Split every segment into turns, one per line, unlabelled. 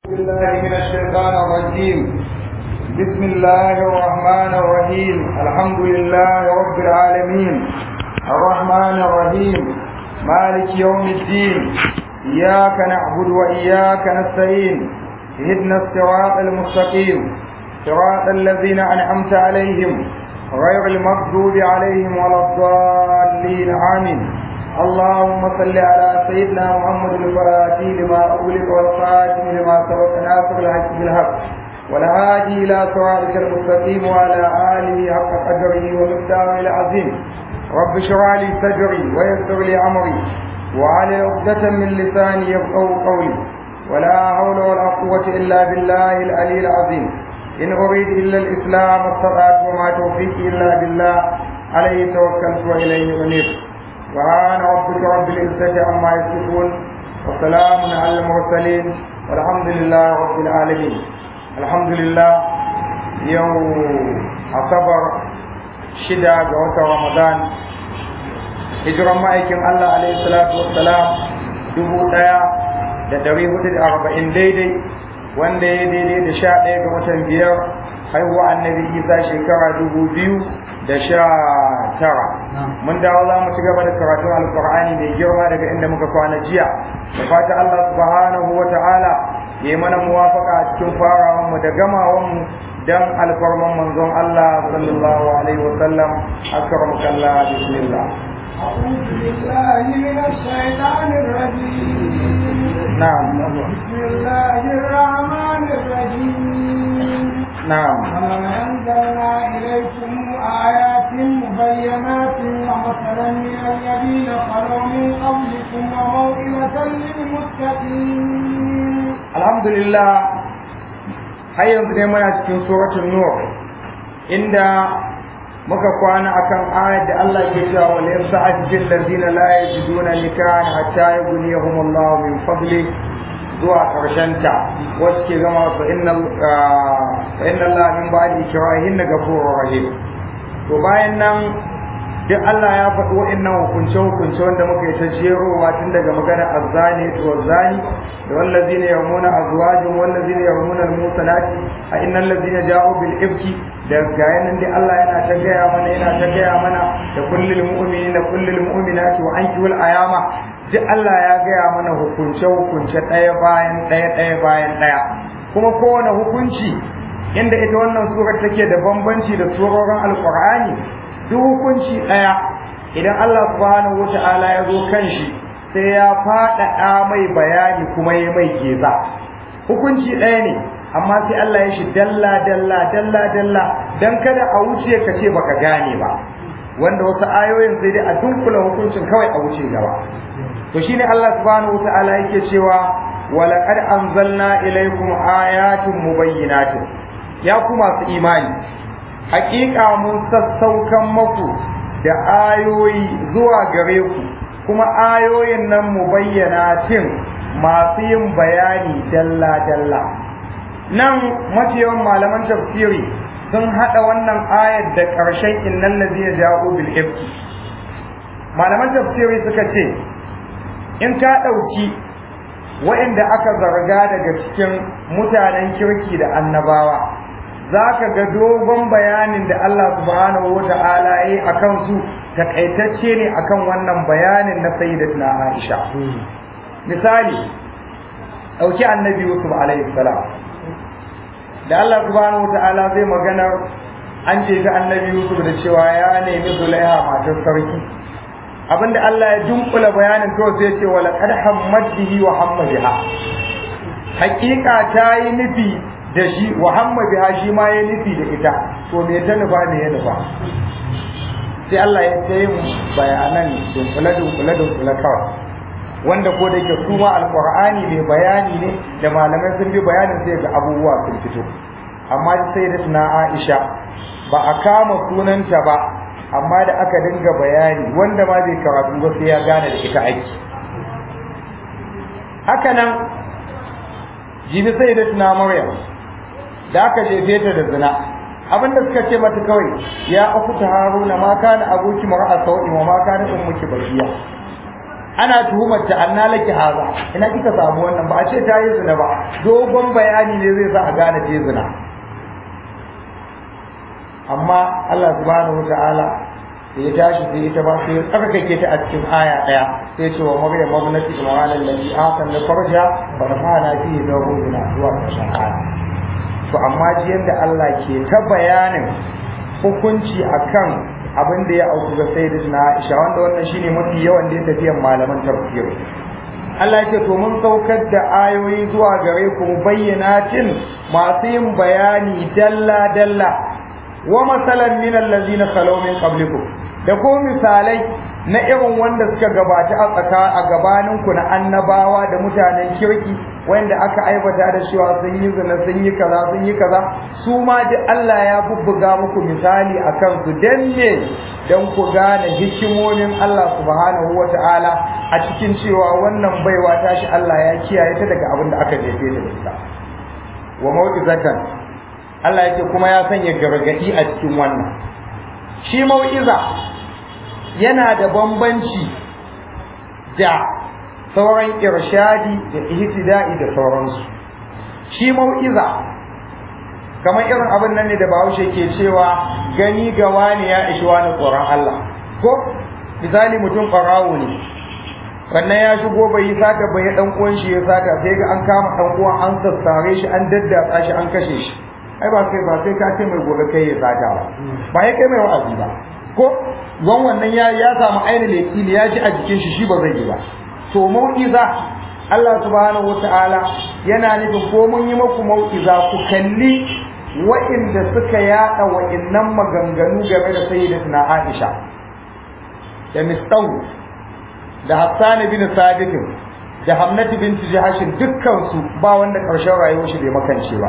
بالله من الشيطان الرجيم بسم الله الرحمن الرحيم الحمد لله رب العالمين الرحمن الرحيم مالك يوم الدين إياك نعبد وإياك نستعين اهدنا الصراط المستقيم صراط الذين أنعمت عليهم غير المغضوب عليهم ولا الضالين آمين اللهم صل على سيدنا محمد الفاتح لما أغلق والخاتم لما سبق ناصر الحق بالحق والهادي إلى صراطك المستقيم وعلى آله حق قدره ومقداره العظيم رب اشرح لي صدري ويسر لي أمري وعلى عقدة من لساني يفقهوا قولي ولا حول ولا قوة إلا بالله العلي العظيم إن أريد إلا الإسلام والصلاة وما توفيقي إلا بالله عليه توكلت وإليه أنيب سبحان ربك رب العزة عما يصفون وسلام على المرسلين والحمد لله رب العالمين الحمد لله يوم أصبر شدة جوة رمضان hijiran ma'aikin Allah alaihi salatu wassalam dubu ɗaya da ɗari hudu da arba'in daidai wanda ya daidai da sha ɗaya ga watan biyar haihuwa annabi isa shekara dubu biyu da sha tara mun dawo za mu ci gaba da karatun alkur'ani mai girma daga inda muka kwana jiya da fata Allah subhanahu wa ta'ala ya yi mana muwafaka a cikin farawan mu da gamawan mu dan alfarman manzon Allah sallallahu alaihi wa sallam akramukallah bismillah
أعوذ بالله من الشيطان الرجيم
نعم
بسم الله الرحمن الرحيم
نعم
وما أنزلنا إليكم آيات مبينات ومثلا من الذين خلوا من قبلكم وموئلة للمتقين
alhamdulillah har yanzu ne muna cikin suratul nur inda muka kwana akan ayat da Allah ke cewa wal yas'ajil ladina la yajiduna nikahan hatta yughniyahum Allah min fadli zuwa karshen ta wasu ke gama fa inna fa inna Allah min ba'di ikrahin ghafurur rahim to bayan nan duk Allah ya faɗi wa'annan hukunce hukunce wanda muka yi ta jerowa tun daga magana azzani to zani da wallazina yarmuna azwajin wallazina yarmuna almusanati a innal ladina ja'u bil ifki da gayanan dai Allah yana ta gaya mana yana ta gaya mana da kullul mu'minina kullul mu'minati wa ankihul ayama duk Allah ya gaya mana hukunce hukunce ɗaya bayan ɗaya ɗaya bayan ɗaya kuma kowane hukunci inda ita wannan surar take da bambanci da surorin alqur'ani duk hukunci ɗaya idan Allah subhanahu wata'ala ya zo kan shi sai ya faɗaɗa mai bayani kuma ya mai geza hukunci ɗaya ne amma sai Allah ya shi dalla dalla dalla dalla dan kada a wuce ka ce baka gane ba wanda wasu ayoyin sai dai a dunkula hukuncin kawai a wuce gaba to shine Allah subhanahu wata'ala yake cewa walaqad anzalna ilaykum ayatin mubayyinatin ya ku masu imani hakika mun sassaukan maku da ayoyi zuwa gare ku kuma ayoyin nan mu bayyana cin masu yin bayani dalla-dalla nan mafiyawan malaman tafsiri sun haɗa wannan ayar da ƙarshen innan lazina ja'u bil ifki malaman tafsiri suka ce in ka ɗauki waɗanda aka zarga daga cikin mutanen kirki da annabawa za ka ga dogon bayanin da Allah subhanahu wa ta'ala ya yi a kansu takaitacce ne akan wannan bayanin na sayyidatuna Aisha misali ɗauki annabi Yusuf alaihi salam da Allah subhanahu wa ta'ala zai magana an ce ga annabi Yusuf da cewa ya nemi Zulaiha matar sarki abinda Allah ya dunkula bayanin to sai ce wala qad hammat bihi wa hamma biha hakika ta yi nufi da shi wa hamma biha shi ma ya nufi da ita to me ta nufa me ya nufa sai Allah ya ce mu bayanan dunkula dunkula dunkula kawai wanda ko da ke su ma alqur'ani mai bayani ne da malamai sun bi bayanin sai ga abubuwa sun fito amma sai da tuna Aisha ba a kama sunanta ba amma da aka dinga bayani wanda ma bai karatu ba sai ya gane da ita aiki haka nan jibi sai da tuna Maryam da aka jefe ta da zina abinda suka ce mata kawai ya aku ta haruna ma kana abuki mar'a sau'i wa ma kana ummuki bakiya ana tuhumar ta anna laki haza ina kika samu wannan ba a ce ta yi zina ba dogon bayani ne zai sa a gane ta zina amma Allah subhanahu wataala da ya tashi sai ita ba sai tsarkake ta a cikin aya daya sai ce wa maryam mabnati imran allati atan da farja fa rafa'na fihi zawjuna zuwa ƙarshen aya to amma ji yanda Allah ke ta bayanin hukunci akan abin da ya auku ga sayyidatina Aisha wanda wannan shine mafi yawan da ya tafiyan malaman tafsir Allah ya ce to mun saukar da ayoyi zuwa gare ku bayyanatin masu yin bayani dalla dalla wa masalan min allazina khalaw min qablikum da ko misalai na irin wanda suka gabata a tsaka a gabanin ku na annabawa da mutanen kirki wanda aka aibata da cewa sun yi zina sun yi kaza sun yi kaza su ma duk Allah ya bubbuga muku misali akan su dan ne dan ku gane hikimomin Allah subhanahu wata'ala a cikin cewa wannan baiwa tashi Allah ya kiyaye ta daga abin da aka jefe ta da ita wa mau'izatan Allah yake kuma ya sanya gargadi a cikin wannan shi mau'iza yana da bambanci da sauran irshadi da ihtida'i da sauransu shi mau'iza kamar irin abin nan ne da Bahaushe ke cewa gani ga wani ya ishi wani tsoron Allah ko misali mutum ƙwarawo ne wannan ya shigo bai yi sata bai dan uwan shi ya sata sai ga an kama dan uwan an sassare shi an daddatsa shi an kashe shi ai ba kai ba sai ka ce mai gobe kai ya sata ba ba ya kai mai wa'azi ba ko wan wannan ya ya samu ainihin lekili ya ji a jikin shi shi ba zai yi ba to mau'iza Allah subhanahu wata'ala yana nufin ko mun yi maku mau'iza ku kalli wa'inda suka yada wa'innan maganganu game da sayyidatuna Aisha da Mistawu da Hassan bin Sabit da Hamnat bint Jahash dukkan su ba wanda karshen rayuwar shi bai makance ba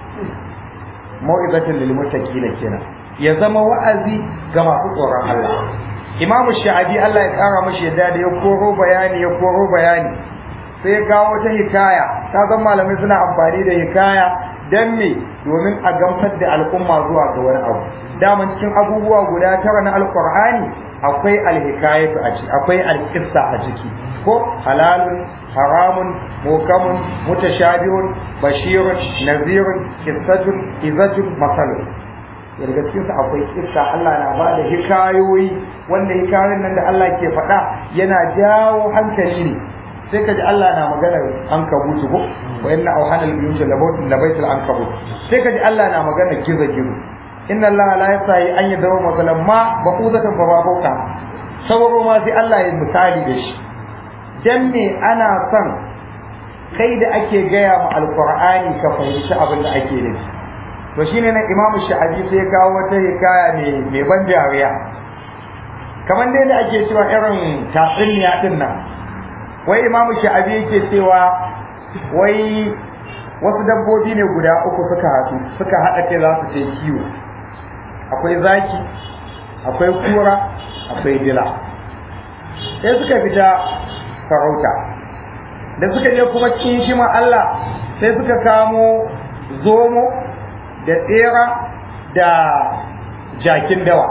mau'izatul lil muttaqina kenan ya zama wa'azi ga masu tsoron Allah Imam Sha'abi Allah ya kara mashi yadda da ya koro bayani ya koro bayani sai ga wata hikaya ta zan malamai suna amfani da hikaya dan me domin a gamsar da al'umma zuwa ga wani abu daman cikin abubuwa guda tara na alqur'ani akwai alhikayatu a ciki akwai alqissa a ciki ko halalun haramun mukamun mutashabihun bashirun nazirun qissatun izatun masalun daga cikin su akwai kissa Allah na ba da hikayoyi wanda hikayoyin nan da Allah ke faɗa yana jawo hankali ne sai ka ji Allah na magana an kabutu ko wa inna awhana al-buyut la baytul ankabut sai ka ji Allah na magana gizo gizo inna Allah la yasahi an yadawu masalan ma baqudatan fa babuka sauro ma sai Allah ya misali da shi dan me ana son kai da ake gaya ma alqur'ani ka fahimci abin da ake nufi to shine nan imamu sha'abi sai ya kawo wata hikaya mai mai ban dariya kamar dai da ake cewa irin tatsuniya din nan wai imamu sha'abi yake cewa wai wasu dabbobi ne guda uku suka haɗu suka haɗa kai za su je kiwo akwai zaki akwai kura akwai dila sai suka fita farauta da suka je kuma cikin shima Allah sai suka kamo zomo da tsera da jakin dawa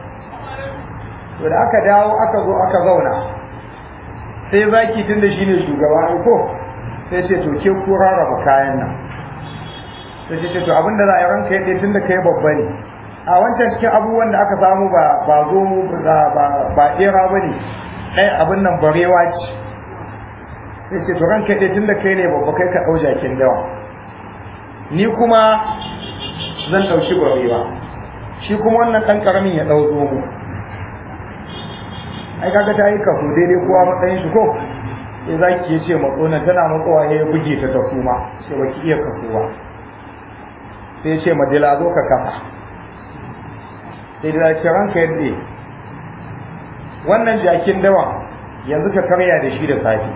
to da aka dawo aka zo aka zauna sai zaki tun da shine shugaba ko sai ce to ke ku rarraba kayan nan sai ce to abinda za a yi ranka yadda tun da kai babba ne a wancan cikin abubuwan da aka samu ba ba zo ba ba tsera ba ne ɗaya abin nan barewa ce sai ce to ranka yadda tun da kai ne babba kai ka ɗau jakin dawa ni kuma zan ɗauki barewa shi kuma wannan ɗan ƙaramin ya ɗau zomo ai kaga ta yi kaso daidai kowa matsayin shi ko sai zaki ya ce matsona tana matsowa ya buge ta ta kuma sai baki iya kasowa sai ya ce madila zo ka kafa sai da ce ranka yadda wannan jakin dawa yanzu ka karya da shi da safe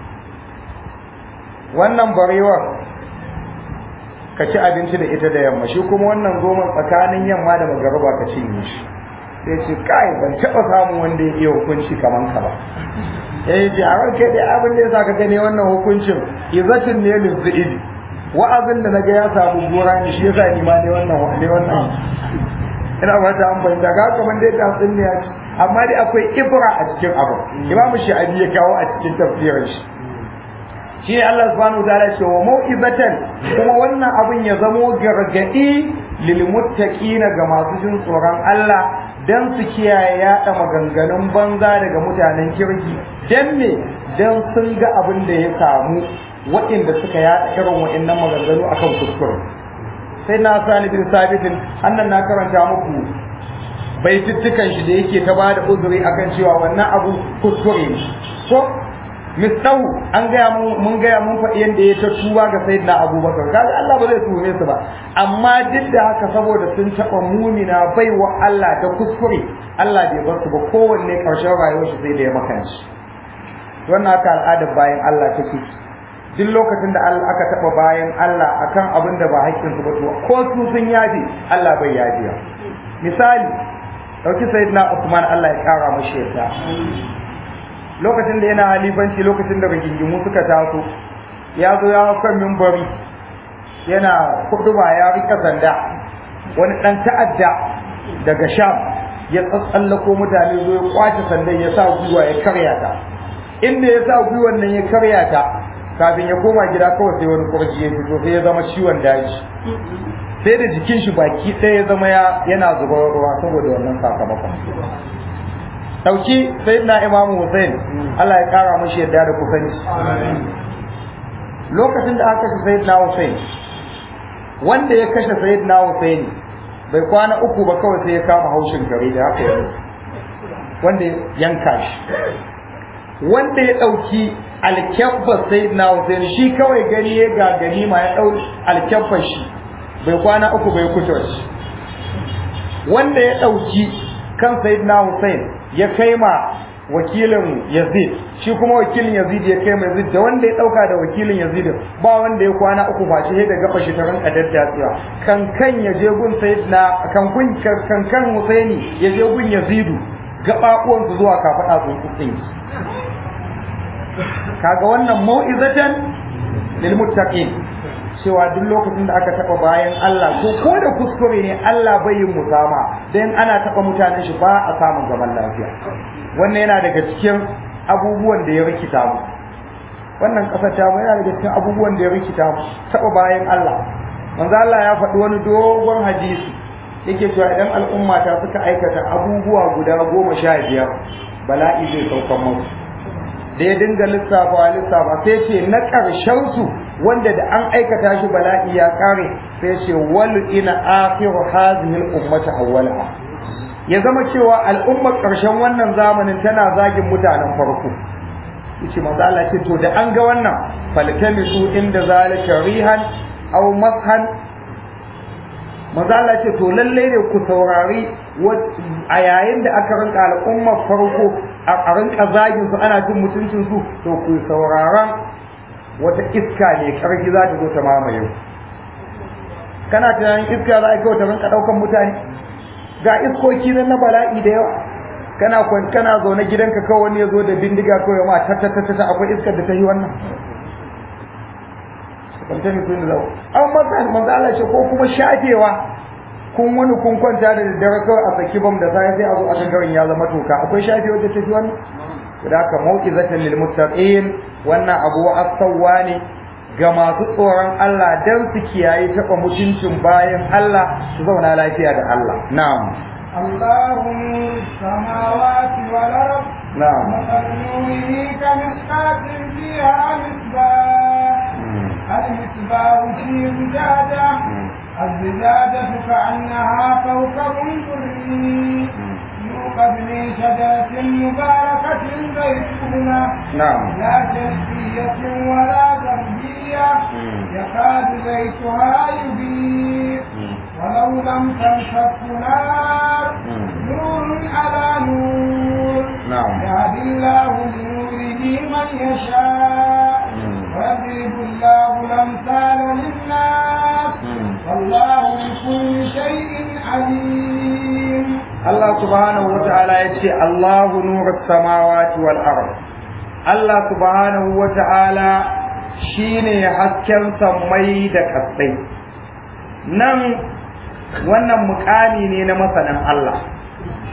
wannan barewar ka ci abinci da ita da yamma shi kuma wannan zoman tsakanin yamma da magariba ka cinye shi sai ce kai ban taɓa samun wanda ya iya hukunci kaman ka ba ya yi jarar kai dai abin da ya sa ka gane wannan hukuncin izatin ne lizzi'idi wa'azin da naga ya samu gora ne shi yasa ni ma ne wannan ne wannan ina ba ta an fahimta ga kaman dai ta tsinne ya ci amma dai akwai ibra a cikin abu imamu sha'abi ya kawo a cikin tafsirin shi shi Allah subhanahu wa ta'ala ce wa mau'izatan kuma wannan abin ya zamo gargadi lil muttaqina ga masu jin tsoron Allah dan su kiyaye yaɗa maganganun banza daga mutanen kirki dan me dan sun ga abin da ya samu waɗanda suka yaɗa irin waɗannan maganganu akan kuskure sai na sani bin sabitin annan na karanta muku baitittukan shi da yake ta bada uzuri akan cewa wannan abu kuskure ne ko misdahu an gaya mun mun gaya mun faɗi yadda ya ta tuba ga sayyidina abubakar kaga Allah ba zai tuhume su ba amma duk da haka saboda sun taɓa mumina baiwa Allah da kuskure Allah bai bar su ba kowanne ƙarshen rayuwar shi sai da ya makanci wannan haka al'adar bayan Allah take duk lokacin da Allah aka taɓa bayan Allah akan abin da ba haƙƙinsu ba to ko su sun yafe Allah bai yafiya misali ɗauki sayyidina Usman Allah ya ƙara mashi yadda lokacin da yana halifanci lokacin da rigingimu suka taso ya zo ya hau kan mimbari yana kuduba ya rika sanda wani ɗan ta'adda daga sham ya tsallako mutane zo ya kwace sandan ya sa gwiwa ya karya ta inda ya sa gwiwan nan ya karya ta kafin ya koma gida kawai sai wani kurji ya fito sai ya zama ciwon daji sai da jikin shi baki ɗaya ya zama yana zubar ruwa saboda wannan sakamakon dauki sayyidina imam Hussein Allah ya kara mashi yadda da kusanci lokacin da aka kashe sayyidina Hussein wanda ya kashe sayyidina Hussein bai kwana uku ba kawai sai ya kama haushin gare da haka yanzu wanda yanka shi wanda ya dauki alkyabbar sayyidina Hussein shi kawai gani ya ga ganima ya dau alkyabbar shi bai kwana uku bai kuce shi wanda ya dauki kan sayyidina Hussein ya kai ma wakilin Yazid shi kuma wakilin Yazid ya kai ma Yazid da wanda ya dauka da wakilin Yazid ba wanda ya kwana uku face sai da gaba shi ta ranka daddatsiya kan kan ya je gun sayyidina kan gun kan kan Husaini ya je gun Yazid gababuwan su zuwa kafada sun kutse kaga wannan mau'izatan lil muttaqin cewa duk lokacin da aka taba bayan Allah ko ko da kuskure ne Allah bai yin musama dan ana taba mutanen shi ba a samun zaman lafiya wannan yana daga cikin abubuwan da ya rikita mu wannan kasar ta mu yana daga cikin abubuwan da ya rikita mu taba bayan Allah manzo Allah ya faɗi wani dogon hadisi yake cewa idan al'umma ta suka aikata abubuwa guda goma sha biyar bala'i zai saukan musu da ya dinga lissafa lissafa sai ce na ƙarshen su wanda da an aikata shi bala'i ya kare sai ce wal ina akhiru hadhihi al ummati awwala ya zama cewa al'ummar ƙarshen wannan zamanin tana zagin mutanen farko yace manzo Allah ce to da an ga wannan faltamisu inda zalika rihan aw mashan manzo Allah ce to lalle ne ku saurari a yayin da aka rinka al'ummar farko a rinka zagin su ana jin mutuncin su to ku sauraron wata iska ne karfi za ta zo ta mamaye kana tunanin iska za a kai ta rinka daukan mutane ga iskoki nan na bala'i da yawa kana kwan kana zaune gidanka kawai wani ya zo da bindiga kawai ma ta ta ta ta akwai iskar da ta yi wannan kwanta ne kun zau an masa manzo Allah ce ko kuma shafewa kun wani kun kwanta da daddare kawai a saki bam da sai sai a zo a kan garin ya zama toka akwai shafewa da ta fi wannan da haka mau'izatan lil muttaqin wannan abu asawa ne ga masu tsoron Allah dan su kiyaye taba mutuncin bayan Allah su zauna lafiya da Allah na'am
الله نور السماوات والأرض
نعم
مثل نوره كمشكاة فيها مصباح المصباح في زجاجة الزجاجة كأنها كوكب دري يوقد من شجرة مباركة زيتونة
نعم
لا شرقية ولا غربية يكاد زيتها يضيء ولو لم تمسك نار نور على نور
نعم
يهدي الله لنوره من يشاء ويضرب الله الأمثال للناس والله بكل شيء عليم
Allah subhanahu wa ta'ala ya ce Allahu nuru samawati wal ard Allah subhanahu wa ta'ala shine hasken sammai da kasai nan wannan mukami ne na masanin Allah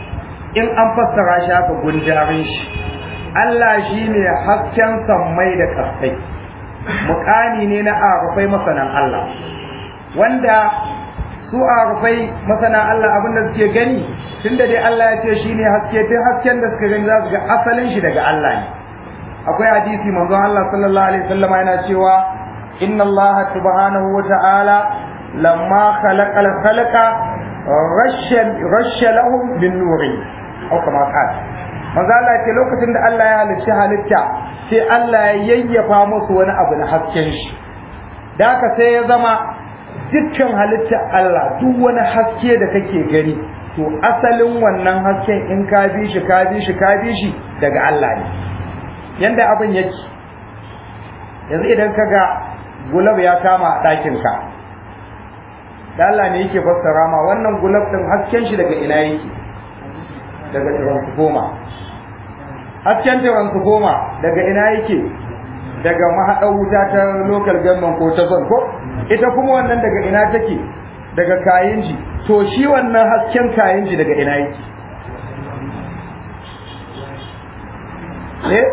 in an fassara shi haka gundarin shi Allah shine hasken sammai da kasai mukami ne na arufai masanan Allah wanda su arufai masana Allah abin da suke gani tunda dai Allah ya ce shine haske tun hasken da suka gani za su ga asalin shi daga Allah ne akwai hadisi manzon Allah sallallahu alaihi wasallam yana cewa inna Allah subhanahu wa ta'ala lamma khalaqa al-khalaqa rasha rasha lahum bin nuri aw kama qala manzo Allah ce lokacin da Allah ya halicci halitta sai Allah ya yayyafa musu wani abu na hasken shi da haka sai ya zama dukkan halitta Allah duk wani haske da kake gani to asalin wannan hasken in ka bi shi ka bi shi ka bi shi daga Allah ne yanda abin yake yanzu idan ka ga gulab ya kama a ɗakin ka da Allah ne yake fassara ma wannan gulab din hasken shi daga ina yake daga transformer hasken transformer daga ina yake daga mahaɗar wuta ta local government ko ta zon ko ita kuma wannan daga ina take daga kayinji to shi wannan hasken kayinji daga ina yake eh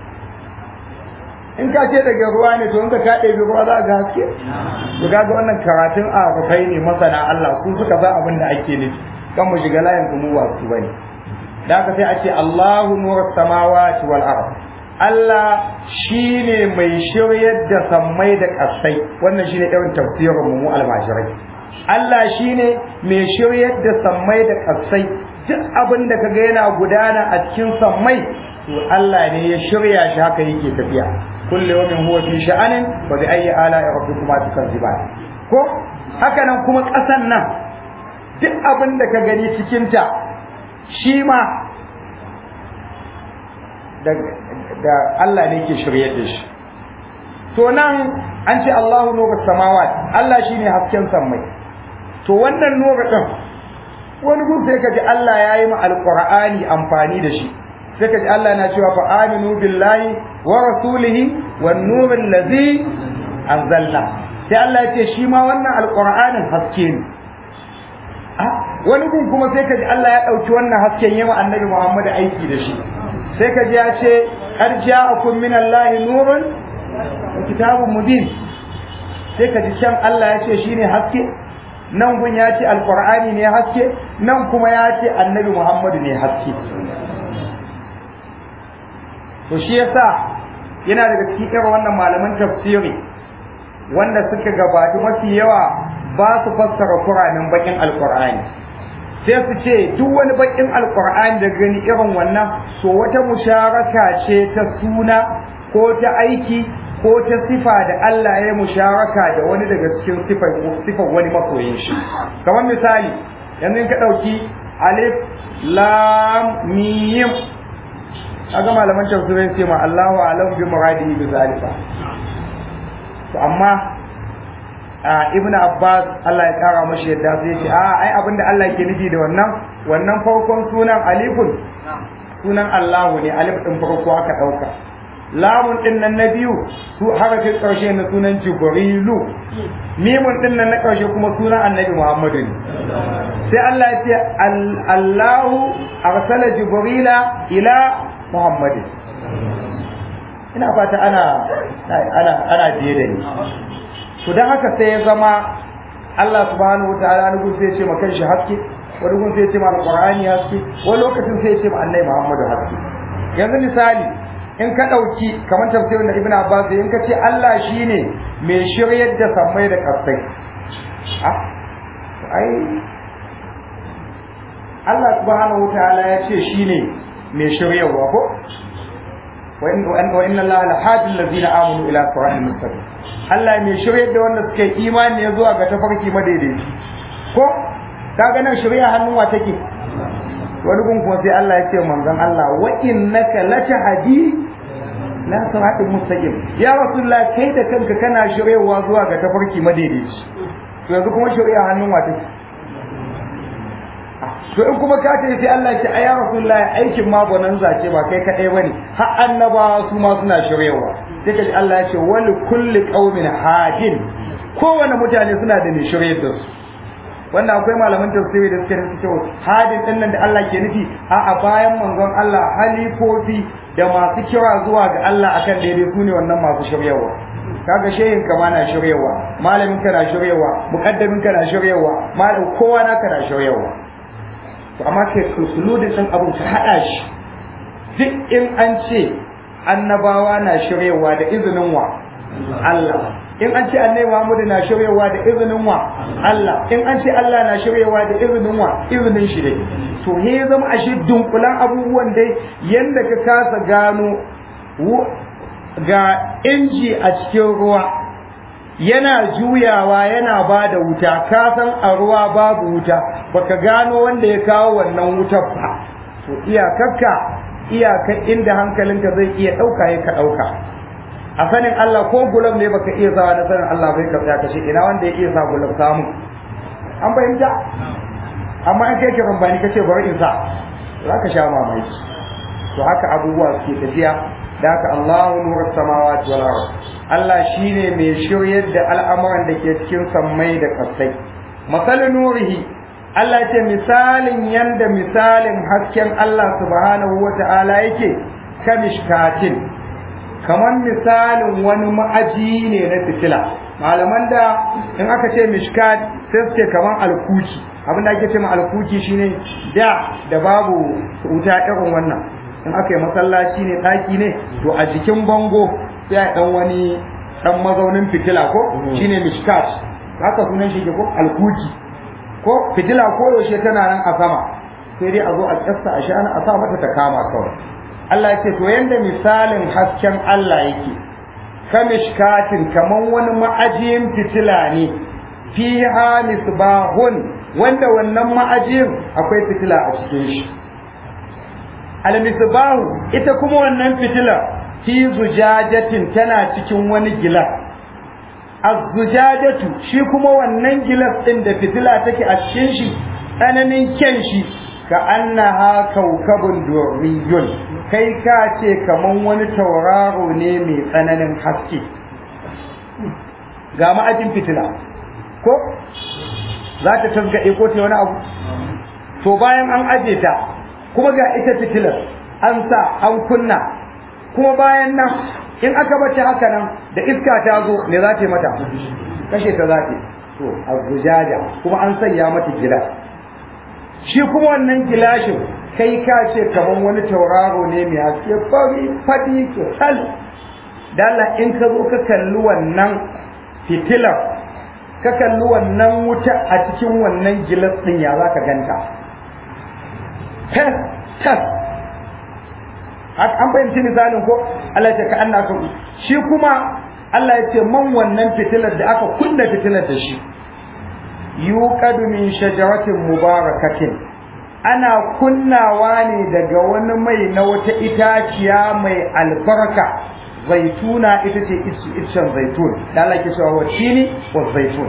in ka ce daga ruwa ne to in ka kaɗe bi ruwa za ga haske to ga wannan karatun a rufai ne masana Allah su suka san abin da ake nufi kan mu shiga layin kuma ba su bane da haka sai a ce Allahu nurus samawati wal ard Allah shi ne mai shiryar da sammai da ƙasai wannan shi ne irin tafsirin mu almashirai Allah shi ne mai shiryar da sammai da ƙasai duk abin da kaga yana gudana a cikin sammai to Allah ne ya shirya shi haka yake tafiya kullu yawmin huwa fi sha'anin wa bi ayyi ala'i rabbikuma tukazziban ko haka nan kuma ƙasan nan duk abin da ka gani cikin ta shi ma da Allah ne ke shiryar da shi to nan an ce Allahu nuru samawat Allah shine hasken sammai to wannan nuru din wani gun sai kaji Allah ya yi ma alqur'ani amfani da shi sai kaji Allah na cewa fa aminu billahi wa rasulihi wan nuril ladzi anzalna sai Allah ya ce shi ma wannan alqur'anin haske ne wani gun kuma sai kaji Allah ya dauki wannan hasken yawa annabi Muhammad aiki da shi sai ka ji ya ce qad ja'akum min Allahi nurun wa kitabun mubin sai ka ji can Allah ya ce shine haske nan gun ya ce alqur'ani ne haske nan kuma ya ce annabi Muhammadu ne haske to shi yasa yana daga cikin irin wannan malaman tafsiri wanda suka gabata mafi yawa ba su fassara Qur'anin bakin alqur'ani sai su ce duk wani bakin alkur'ani da gani irin wannan to wata musharaka ce ta suna ko ta aiki ko ta sifa da Allah ya musharaka da wani daga cikin sifar sifar wani masoyin shi kamar misali yanzu in ka dauki alif lam mim kaga malaman tafsirin ce ma Allahu a'lam bi muradihi bi zalika to amma ibnu abbas Allah ya kara mashi yadda sai ya ce a ai abinda Allah ke nufi da wannan wannan farkon sunan alifun sunan Allahu ne alif din farko aka dauka lamun din nan na biyu su harafin karshe na sunan jibrilu mimun din nan na karshe kuma sunan annabi muhammadu ne sai Allah ya ce Allahu arsala jibrila ila muhammadin ina fata ana ana ana biye da ni to dan haka sai ya zama Allah subhanahu wa ta'ala ne sai ya ce maka shi haske wani gun sai ya ce ma alqur'ani haske wani lokacin sai ya ce ma annabi Muhammadu haske yanzu misali in ka dauki kamar tafsirin da Ibn Abbas in ka ce Allah shine mai shiryar da sammai da kasai ah ai Allah subhanahu wa ta'ala ya ce shine mai shiryarwa ko wa inna Allah la hadi allazina amanu ila siratin mustaqim Allah mai shiryar da wanda suka yi imani ya zuwa ga tafarki madaidaici ko kaga nan shirya hannun wa take wani gun kuma sai Allah ya ce manzon Allah wa innaka latahdi la siratin mustaqim ya rasulullah kai da kanka kana shiryawa zuwa ga tafarki madaidaici to yanzu kuma shirya hannun wa take to in kuma ka ce sai Allah ce ayya rasulullah aikin ma bonan zace ba kai kadai bane har annabawa su ma suna shiryawa sai kaji Allah ya ce wal kulli qaumin hadin kowane mutane suna da mai shiryar da su wanda akwai malaman tafsiri da suke nufi cewa hadin din nan da Allah ke nufi a a bayan manzon Allah halifofi da masu kira zuwa ga Allah akan daidai su ne wannan masu shiryawa kaga shehin ka ma na shiryawa malamin ka na shiryawa muqaddamin ka na shiryawa malam kowa na ka na shiryawa to amma kai suludin din abun ka hada shi duk in an ce annabawa na shiryawa da izinin wa Allah in an ce annabi Muhammad na shiryawa da izinin wa Allah in an ce Allah na shiryawa da izinin wa izinin shi dai to he ya zama ashe dunkulan abubuwan dai yanda ka kasa gano ga inji a cikin ruwa yana juyawa yana ba da wuta ka san a ruwa babu wuta baka gano wanda ya kawo wannan wutar ba to iyakarka iyakar inda hankalinka zai iya ɗauka ya ka ɗauka a sanin Allah ko gulab ne baka iya sawa na sanin Allah bai ka tsaya kashe ina wanda ya iya sa gulab samu an fahimta amma in kai ke bambani kace bari in sa za ka sha mamaki to haka abubuwa suke tafiya da haka Allahu nurus samawati wal ard Allah shine mai shiryar da al'amuran da ke cikin sammai da kasai masalin nurihi Allah ce misalin yanda misalin hasken Allah subhanahu wa ta'ala yake kamishkatin kamar misalin wani ma'aji ne na fitila malaman da in aka ce mishkat sai su ce kamar alkuki abinda ake ce ma alkuki shine da da babu wuta irin wannan in aka yi masallaci ne ɗaki ne to a jikin bango sai a ɗan wani ɗan mazaunin fitila ko shine mishkat haka sunan shi ke ko alkuki ko fitila ko yaushe tana nan a sama sai dai a zo a kyasta a shana a sa mata ta kama kawai Allah ya ce to yanda misalin hasken Allah yake kamishkatin kaman wani ma'ajiyin fitila ne fiha misbahun wanda wannan ma'ajiyin akwai fitila a cikin shi al misbahu ita kuma wannan fitila fi zujajatin tana cikin wani gilas az-zujajatu shi kuma wannan gilas din da fitila take a cikin shi tsananin kyan shi ka annaha kaukabun durriyun kai ka ce kaman wani tauraro ne mai tsananin haske ga ma'ajin fitila ko za ta tasgaɗe ko ta wani abu to bayan an aje ta kuma ga ita fitilar an sa an kunna kuma bayan nan in aka bace haka nan da iska ta zo me za ta mata kashe ta za ta to abujaja kuma an sanya mata gilas shi kuma wannan gilashin kai ka ce kaman wani tauraro ne mai haske fari fadi sal dala in ka zo ka kalli wannan fitilar ka kalli wannan wuta a cikin wannan gilas din ya za ka ganta tas tas an fahimci misalin ko Allah ya ce ka anna ka shi kuma Allah ya ce man wannan fitilar da aka kunna fitilar da shi yuqadu min shajaratin mubarakatin ana kunnawa ne daga wani mai na wata itaciya mai albarka zaituna ita ce iccen zaitun da Allah ke cewa watini wa zaitun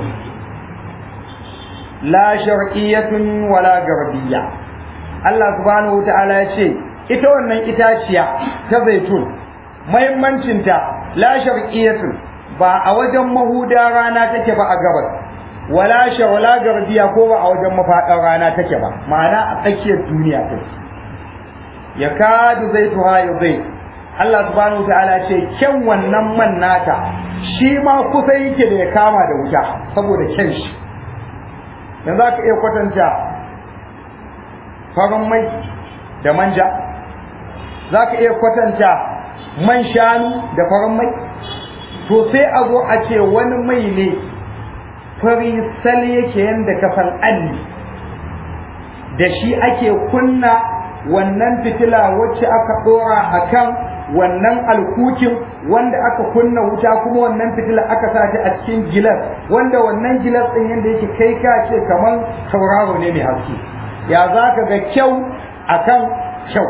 la shar'iyyatun wala garbiyya Allah subhanahu wa ta'ala ya ce ita wannan itaciya ta zaitun mahimmancinta la sharqiyatun ba a wajen mahuda rana take ba a gabas wala wala garbiya ko ba a wajen mafaɗar rana take ba ma'ana a tsakiyar duniya ta ya kadu zaituha ya zai Allah subhanahu wa ta'ala ce kyan wannan man nata shi ma kusa yake da ya kama da wuta saboda kyan shi yanzu za ka iya kwatanta farin mai da manja za ka iya kwatanta man shanu da farin mai to sai a zo a ce wani mai ne fari sal yake yadda kafan alli da shi ake kunna wannan fitila wacce aka dora a kan wannan alkukin wanda aka kunna wuta kuma wannan fitila aka sa ta a cikin gilas wanda wannan gilas ɗin yadda yake kai ka ce kamar tauraro ne mai haske ya za ka ga kyau akan kyau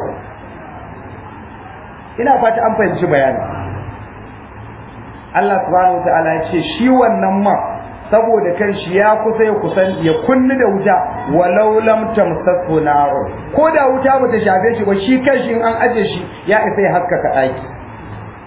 ina fata an fahimci bayani Allah subhanahu wataala ya ce shi wannan ma saboda kan shi ya kusa ya kusan ya kunni da wuta walau lam tamsasu nar ko da wuta bata shafe shi ba shi kan shi in an aje shi ya isa ya haskaka daki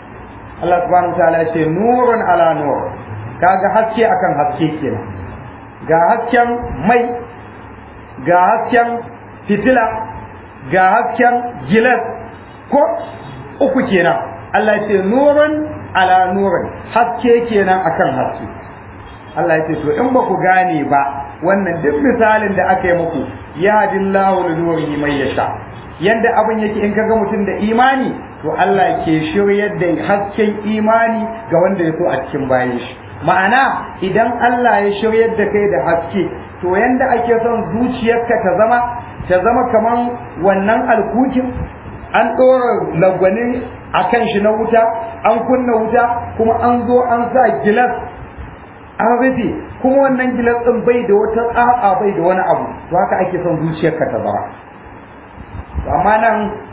Allah subhanahu wataala ya ce nurun ala nur kaga haske akan haske kenan ga hasken mai ga hasken fitila ga hasken gilas ko uku kenan Allah ya ce nurun ala nurin haske kenan akan haske Allah ya ce to in ba ku gane ba wannan duk misalin da aka yi muku ya hadillahu li nurihi man yasha yanda abin yake in kaga mutum da imani to Allah ke shiryar da hasken imani ga wanda ya so a cikin bayan shi ma'ana idan Allah ya shiryar da kai da haske to yanda ake son zuciyarka ta zama ta zama kaman wannan alkukin an ɗora lagwani a kan shi na wuta an kunna wuta kuma an zo an sa gilas an rufe kuma wannan gilas ɗin bai da wata tsatsa bai da wani abu to haka ake son zuciyarka ta zama amma nan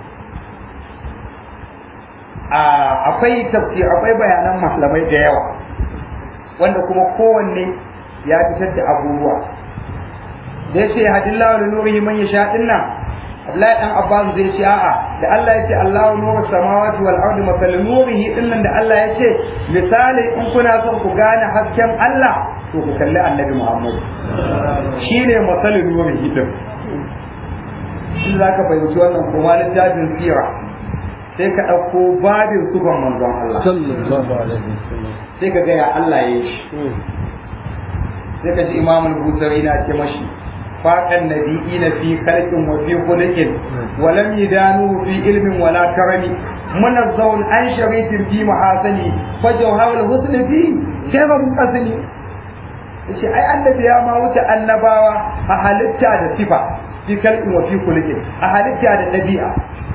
akwai tafsir akwai bayanan malamai da yawa wanda kuma kowanne ya fitar da abubuwa da ya ce hadillahu li nurihi man yasha dinnan Abdullahi dan Abbas zai ce a'a da Allah ya ce Allahu nuru samawati wal ardi masal nurihi dinnan da Allah ya ce misali in kuna son ku gane hasken Allah to ku kalli Annabi Muhammad shine masal nurihi din in zaka fahimci wannan kuma littafin sira sai ka ɗauko babin sufan manzon Allah sai ka gaya Allah ya yi shi sai ka ji imamul busari na ce mashi faƙan nabi'ina fi khalqin wa fi khuluqin wa lam yadanu fi ilmin wala karami munazzawun an sharitin fi mahasani fa jawharul husn fi kayfa munqasini yace ai annabi ya ma wuce annabawa a halitta da sifa fi khalqin wa fi khuluqin a halitta da dabi'a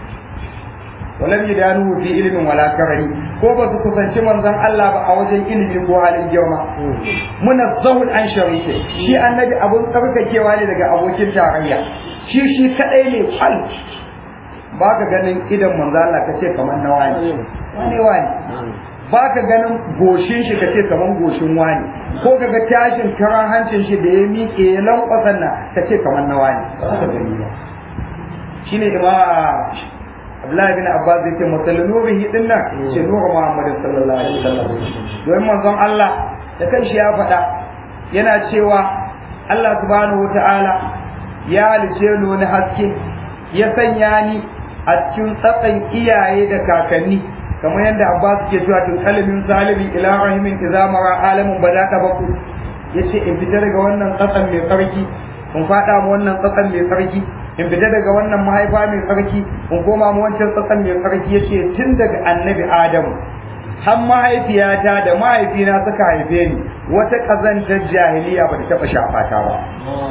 walam yadanu fi ilmin wala karami ko ba su kusanci manzon Allah ba a wajen ilimi ko halin girma munazzahul an sharike shi annabi abun tsarkakewa ne daga abokin tarayya shi shi kadai ne kwal ba ka ganin idan manzon Allah kace kamar na wani wani wani ba ka ganin goshin shi kace kamar goshin wani ko kaga tashin karan hancin shi da ya miƙe ya lankwasan na kace kamar na wani ba ka gani ba shine imam Abdullahi bin Abbas yake masallu nurihi din nan ce nuru Muhammad sallallahu alaihi wasallam don manzon Allah da kanshi ya faɗa yana cewa Allah subhanahu wataala ya halice ni wani haske ya sanya ni a cikin tsatsan iyaye da kakanni kamar yadda Abbas ke cewa tun kalimin salimi ila rahimin idza mara alamun badaka baku yace in fita daga wannan tsatsan mai tsarki in faɗa mu wannan tsatsan mai tsarki in fita daga wannan mahaifa mai tsarki in koma mu wancan tsatsan mai tsarki yace tun daga annabi adamu har mahaifiyata da mahaifina suka haife ni wata kazantar jahiliya ba ta taɓa shafa ta ba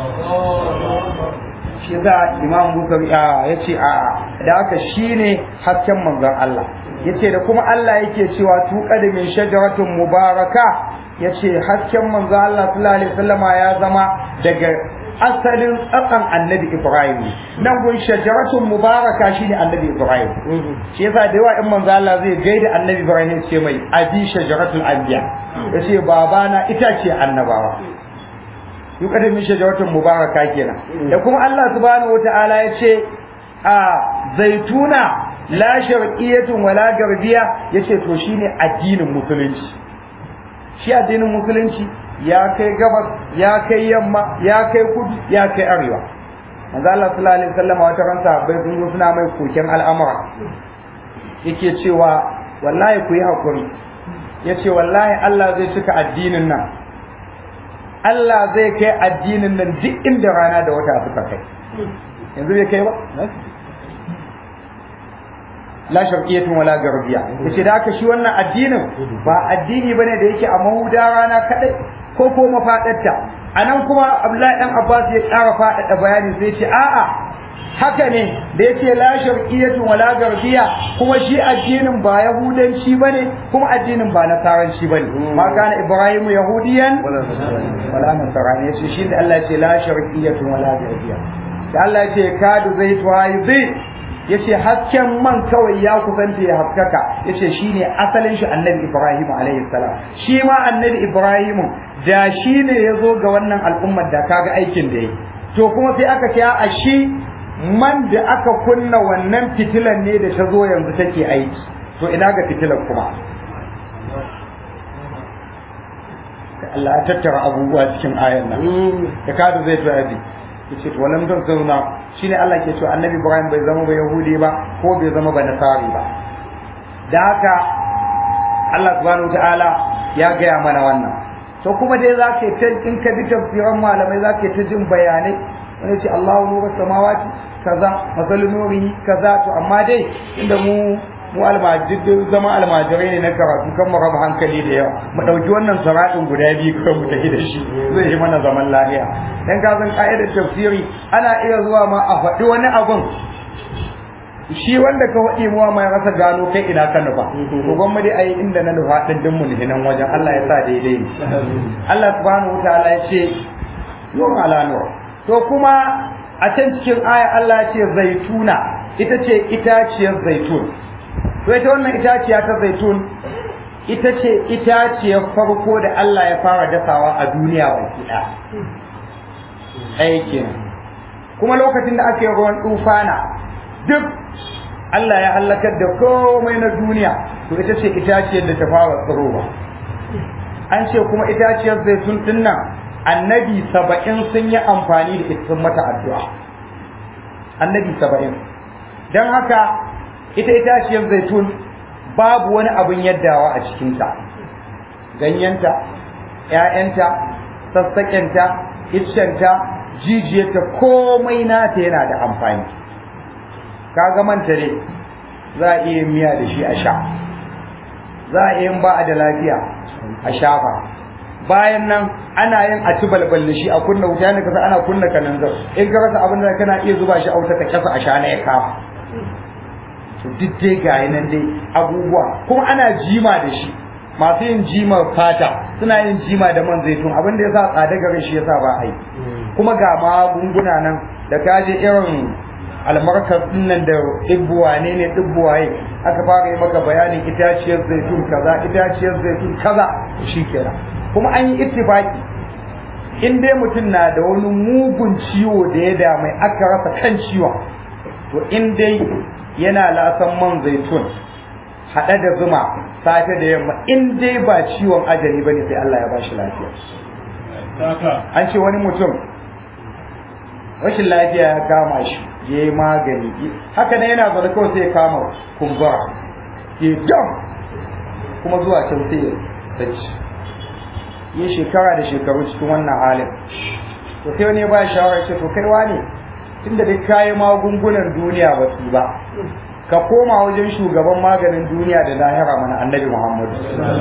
shi za imam bukari ya ce a da haka shine hasken manzon Allah yace da kuma Allah yake cewa tuqa da min shajaratun mubaraka yace hasken manzon Allah sallallahu alaihi wasallama ya zama daga asalin tsakan annabi Ibrahim nan gun shajaratun mubaraka shine annabi Ibrahim shi yasa da yawa in manzo Allah zai gaida annabi Ibrahim ce mai abi shajaratul anbiya yace babana ita ce annabawa yuqaddim min shajaratun mubaraka kenan da kuma Allah subhanahu wataala yace a zaituna la sharqiyatun wala garbiya yace to shine addinin musulunci shi addinin musulunci ya kai gabas ya kai yamma ya kai kudu ya kai arewa manzo Allah sallallahu alaihi wasallam wata ran sahabbai sun zo suna mai koken al'amura yake cewa wallahi ku yi hakuri yace wallahi Allah zai cika addinin nan Allah zai kai addinin nan duk inda rana da wata suka kai yanzu bai kai ba la sharqiyatun wala garbiya yace da haka shi wannan addinin ba addini bane da yake a mahuda rana kadai ko ko mafadarta anan kuma Abdullahi dan Abbas ya ƙara faɗaɗa bayani sai ce a'a haka ne da yace la sharqiyatun wala garbiya kuma shi addinin ba yahudanci bane kuma addinin ba nasaranci bane ma kana ibrahim yahudiyan wala nasarani yace shi da Allah ya ce la sharqiyatun wala garbiya da Allah ya ce kadu zaitu hayzi yace hasken man kawai ya kusanta ya haskaka yace shine asalin shi annabi Ibrahim alaihi salam shi ma annabi Ibrahim da shine yazo ga wannan al'ummar da kaga aikin da yi to kuma sai aka ce a shi man da aka kunna wannan fitilan ne da ta zo yanzu take aiki to ina ga fitilan kuma Allah ya tattara abubuwa cikin ayan nan da kada zai tafi yace to wannan don zauna shine Allah ke cewa Annabi Ibrahim bai zama ba Yahudi ba ko bai zama ba Nasari ba da haka Allah subhanahu wataala ya gaya mana wannan to kuma dai za ka ta in ka bi tafsiran malamai za ka ta jin bayanai wani ce Allahu nuru samawati kaza masalu nurihi kaza to amma dai inda mu mu almajid zama almajirai ne na karatu kan mu raba hankali da yawa mu dauki wannan saratin guda biyu kawai mu tafi da shi zai yi mana zaman lafiya dan ka san ka'idar tafsiri ana iya zuwa ma a faɗi wani abun shi wanda ka faɗi muwa mai rasa gano kai ina ka nufa to gwamma dai ayi inda na nufa din din mu nan wajen Allah ya sa daidai ne Allah subhanahu wataala ya ce nur ala nur to kuma a can cikin aya Allah ya ce zaituna ita ce itaciyar zaitun to ita wannan itaciya ta zaitun ita ce itaciyar farko da Allah ya fara dasawa a duniya baki ɗaya ɗaya kenan kuma lokacin da ake ruwan tufana duk Allah ya halakar da komai na duniya to ita ce itaciyar da ta fara tsirowa an ce kuma itaciyar zaitun din nan annabi saba'in sun yi amfani da ita sun mata addu'a annabi saba'in don haka ita itaciyar zaitun babu wani abin yaddawa a cikinta ganyenta ‘ya'yanta sassaƙenta iccenta jijiyarta komai nata yana da amfani kaga manta ne za a iya miya da shi a sha za a iya ba a da lafiya a shafa bayan nan ana yin a ci balbal da shi a kunna wuta ne kasa ana kunna kananzar in ka rasa abin da kana iya zuba shi a wuta ka kasa a sha na ya kama to duk dai ga nan dai abubuwa kuma ana jima da shi masu yin jima fata suna yin jima da man zaitun abin da yasa tsada garin shi yasa ba a yi kuma ga magunguna nan da kaje irin almarkar nan da ɗibbuwa ne ne ɗibbuwaye aka fara yi maka bayanin itaciyar zaitun kaza itaciyar zaitun kaza shi kenan kuma an yi ittifaki in dai mutum na da wani mugun ciwo da ya damai aka rasa kan ciwon to in dai yana lasan man zaitun haɗe da zuma safe da yamma in dai ba ciwon ajali bane sai Allah ya ba shi lafiya an ce wani mutum rashin lafiya ya kama shi ya yi magani haka ne yana zaune kawai sai ya kama kumbura ya dam kuma zuwa can sai ya tsaci yi shekara da shekaru cikin wannan halin to sai wani ya ba shawarar ce to kai wane tunda duk kayi magungunan duniya ba su ba ka koma wajen shugaban maganin duniya da lahira mana annabi muhammadu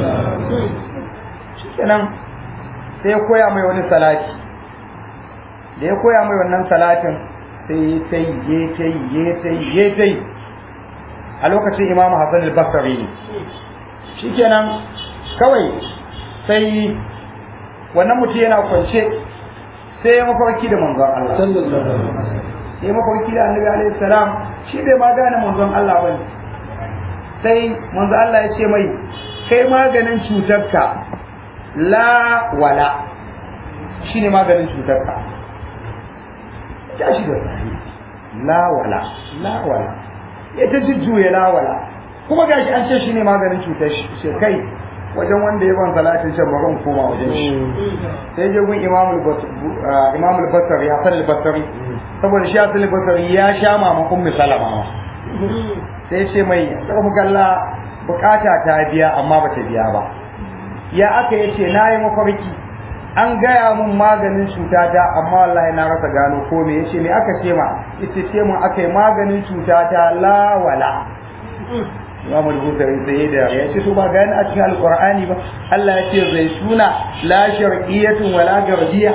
shikenan sai ya koya mai wani salati da ya koya mai wannan salatin sai ta yi ya ta yi ya ta yi ya ta yi a lokacin imamu hassan al-basri ne shikenan kawai sai wannan mutum yana kwance sai ya mafarki da manzon Allah sai mafarki da annabi alaihi salam shi bai ma gane manzon Allah bane sai manzon Allah ya ce mai kai maganin cutarka la wala shine maganin cutarka tashi da sahi la wala la wala ya ta jujjuya la wala kuma gashi an ce shine maganin cutar shi kai wajen wanda ya ban salatin shan baron koma wajen shi sai je gun imamul imamul basri hasan al-basri saboda shi hasan al-basri ya sha mama ummi salama sai ce mai karfu galla bukata ta biya amma bata biya ba ya aka yace nayi mafarki an gaya mun maganin cutata amma wallahi na rasa gano ko me yace me aka ce ma yace ce mun akai maganin cutata la wala Imam al-Bukhari sai da ya ce to ba gani a cikin Al-Qur'ani ba Allah ya ce zaituna la sharqiyyatun wala garbiyya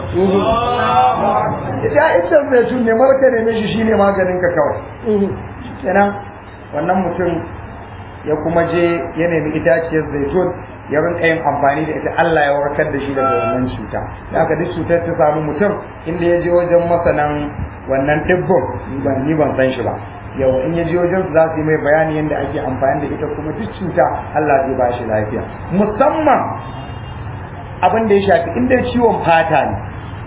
ya ita zaitun ne marka ne shi shine maganin ka kawai kenan wannan mutum ya kuma je ya nemi itaciyar zaitun ya rinka yin amfani da ita Allah ya warkar da shi daga wannan cuta da aka duk cutar ta samu mutum inda ya je wajen masanan wannan dibbon ni ban san shi ba yau in ya je wajen za su yi mai bayani yadda ake amfani da ita kuma duk cuta Allah zai ba shi lafiya musamman abin da ya shafi inda ciwon fata ne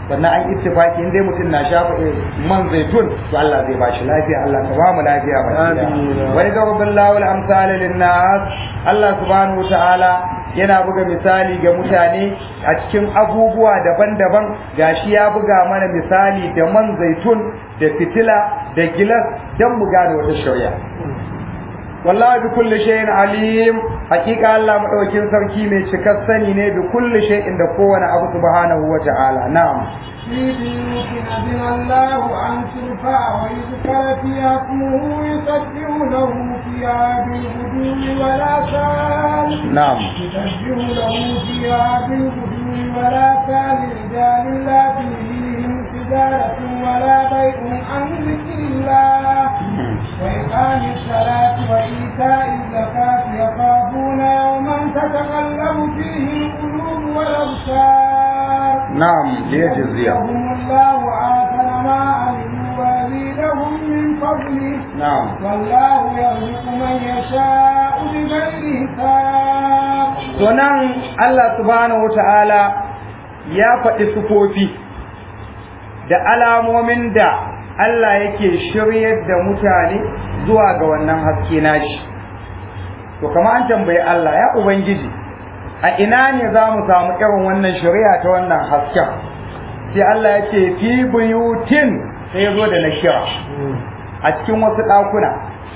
sannan an ittifaki in dai mutum na shafa man zaitun to Allah zai bashi lafiya Allah ka ba mu lafiya ba wa yadrubu Allahu al-amsala lin-nas Allah subhanahu wa ta'ala yana buga misali ga mutane a cikin abubuwa daban-daban gashi ya buga mana misali da man zaitun da fitila da gilas don mu gane wata shari'a wallahi bi kulli shay'in alim hakika Allah madaukin sarki mai cikar sani ne bi kulli shay'in da kowane abu subhanahu wa ta'ala na'am
في بيوت أذن الله أن ترفع ويذكر فيها اسمه يسبح له فيها بالغدو ولا سال
na'am
يسبح له فيها بالغدو ولا سال رجال لا تلهيهم تجارة ولا بيع عن ذكر الله وإقام الصلاة وإيتاء الزكاة يخافون يوما تتقلب فيه القلوب والأبصار
na'am liyajziya
يجزيهم الله أحسن ما عملوا ويزيدهم من فضله
na'am
والله يرزق من يشاء بغير حساب
to nan Allah subhanahu wa ta'ala ya faɗi sufofi da alamomin da Allah yake shiryar da mutane zuwa ga wannan haske nashi to kama an tambayi Allah ya ubangiji a ina ne za mu samu irin wannan shari'a ta wannan hasken sai Allah ya ce fi buyutin sai ya zo da na kira a cikin wasu ɗakuna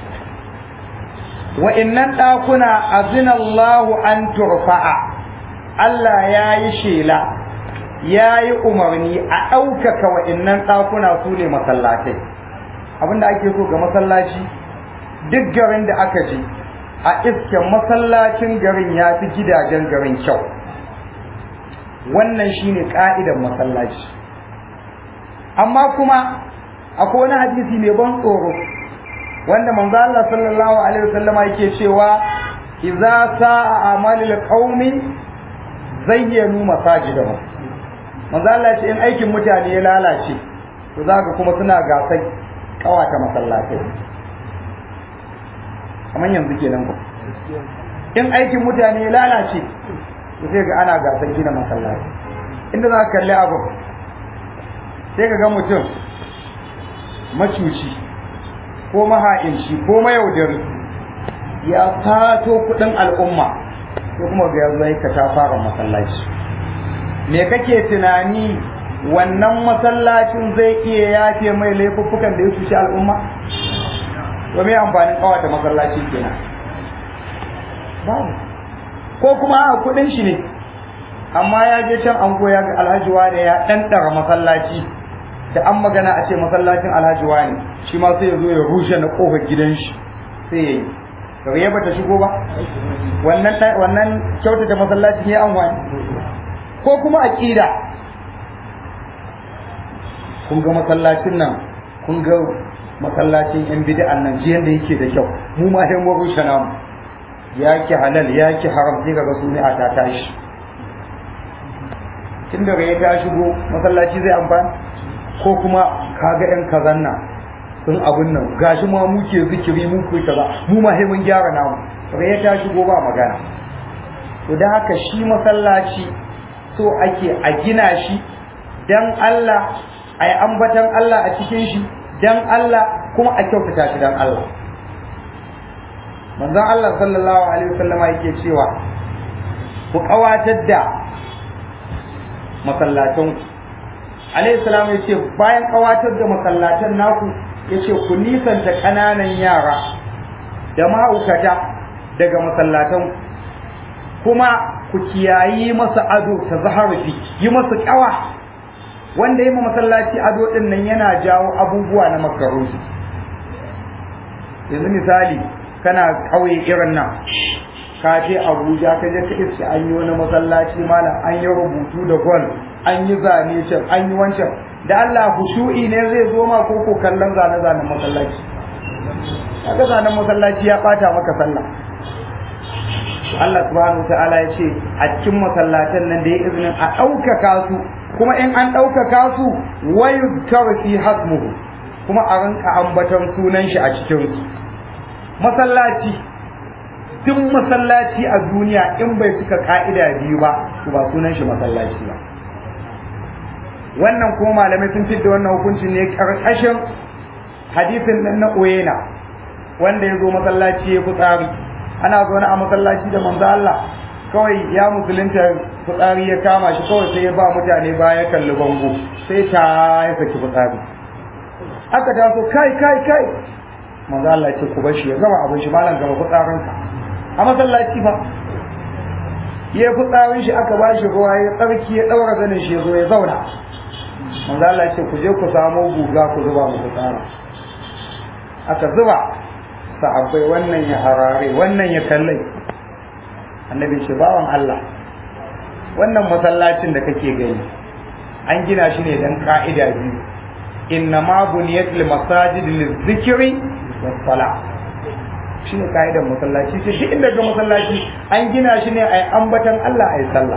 wa'innan ɗakuna azinallahu an turfa'a Allah ya yi shela ya yi umarni a ɗaukaka wa'innan ɗakuna su ne masallatai abinda ake so ga masallaci duk garin da aka je a iske masallacin garin ya fi gidajen garin kyau wannan shine ka'idan masallaci amma kuma akwai wani hadisi mai ban tsoro wanda manzo Allah sallallahu alaihi wasallama yake cewa idza sa'a amalul qaumi zayyanu masajidahum manzo Allah ya ce in aikin mutane ya lalace to zaka kuma suna gasar kawata masallatai kamar yanzu kenan ko in aikin mutane ya lalace to sai ga ana gasar gina masallaci inda za ka kalli abu sai ka ga mutum macuci ko maha'inci ko mayaudari ya fato kudin al'umma ko kuma ga yanzu ka ta fara masallaci me kake tunani wannan masallacin zai iya yafe mai laifuffukan da ya cuci al'umma to me amfanin kawata masallaci kenan babu ko kuma a kudin shi ne amma ya je can an koya ga alhaji wane ya ɗanɗara masallaci da an magana a ce masallacin alhaji wane shi ma sai ya zo ya rushe na kofar gidan shi sai ya yi kare ba ta shigo ba wannan wannan kyautata masallacin ya an wani ko kuma aqida kun ga masallacin nan kun ga masallacin yan bid'an nan jiyan da yake da kyau mu ma sai mu rushe namu yaki halal yaki haram sai kaga su ne a ta tashi tun daga ya ta shigo masallaci zai amfani ko kuma kaga yan kazan nan sun abun nan gashi ma muke zikiri mu kai kaza mu ma sai mun gyara namu daga ya ta shigo ba magana to da haka shi masallaci so ake a gina shi dan Allah a yi ambatan Allah a cikin shi dan Allah kuma a kyautata shi dan Allah manzon Allah sallallahu alaihi wasallama yake cewa ku kawatar da masallatan alaihi salam yace bayan kawatar da masallatan naku yace ku nisanta kananan yara da ma'aukata daga masallatan kuma ku kiyayi masa ado ta zaharufi yi masa kawa wanda yi ma masallaci ado din nan yana jawo abubuwa na makaruhi yanzu misali kana ƙauye irin nan ka je Abuja ka je ka iske an yi wani masallaci malam an yi rubutu da gol an yi zane can an yi wancan da Allah hushu'i ne zai zo ma ko ko kallon zane zanen masallaci kaga zanen masallaci ya bata maka sallah Allah subhanahu wa ta'ala ya ce a cikin masallatan nan da ya izinin a ɗaukaka su kuma in an ɗaukaka su wayu fi hasmuhu kuma a rinka ambaton sunan shi a cikin su masallaci duk masallaci a duniya in bai cika ka'ida biyu ba to ba sunan shi masallaci ba wannan kuma malamai sun fidda wannan hukuncin ne karkashin hadisin nan na oyena wanda ya zo masallaci ya fitsari ana zaune a masallaci da manzo Allah kawai ya musulunta fitsari ya kama shi kawai sai ya ba mutane baya kalli bango sai ta ya saki fitsari aka taso kai kai kai manzo Allah ya ce ku bar shi ya gama abin shi malam gama fitsarinka a masallaci fa ya fitsarin shi aka ba shi ruwa ya tsarki ya daura zanin shi ya zo ya zauna manzo Allah ya ce ku je ku samo guga ku zuba mu fitsara aka zuba sahabbai wannan ya harare wannan ya kallai annabi ce bawan Allah wannan masallacin da kake gani an gina shi ne dan ka'ida biyu inna ma buniyat lil masajid lil zikri was sala shine ka'idar masallaci ce shi inda ga masallaci an gina shi ne ai ambatan Allah ai sallah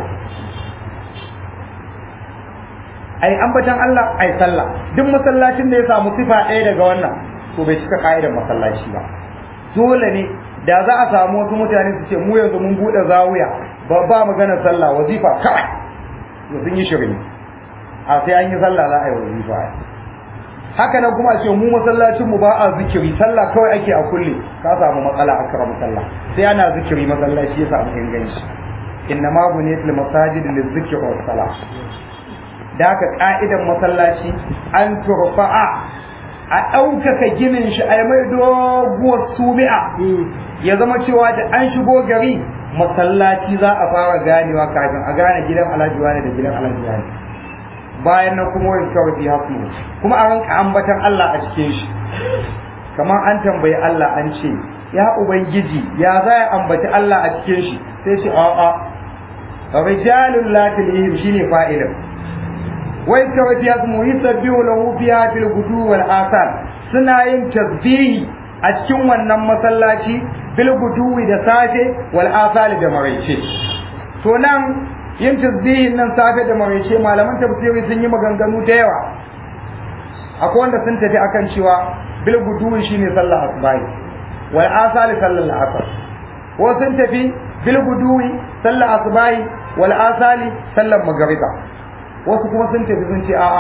ai ambatan Allah ai sallah duk masallacin da ya samu sifa ɗaya daga wannan to bai cika ka'idar masallaci ba dole ne da za a samu wasu mutane su ce mu yanzu mun buɗe zawiya ba ba magana sallah wazifa kawai to sun yi shirin a sai an yi sallah za a yi wazifa haka nan kuma a ce mu masallacin mu ba a zikiri sallah kawai ake a kulle ka samu matsala a karamu sallah sai ana zikiri masallaci ya samu inganci inna ma buniyat lil masajid lil zikri was salah da haka ka'idan masallaci an turfa'a a ɗaukaka ginin shi a mai doguwar sumi'a ya zama cewa da an shigo gari masallaci za a fara ganewa kafin a gane gidan alhaji wani da gidan alhaji wani bayan nan kuma wani kawai haku kuma a ranka ambatan Allah a cikin shi kamar an tambayi Allah an ce ya ubangiji ya za ya ambaci Allah a cikin shi sai shi a'a rijalun la tulihim shine fa'ilin wai kawai ya mu yusabbihu lahu fiha fil gudu wal asal suna yin tasbihi a cikin wannan masallaci bil guduwi da safe wal asal da maraice to nan yin tasbihin nan safe da maraice malaman tafsiri sun yi maganganu da yawa akwai wanda sun tafi akan cewa bil guduwi shine sallar asbahi wal asal sallar asar ko sun tafi bil guduwi sallar asbahi wal asali sallar magriba wasu kuma sun tafi sun ce a'a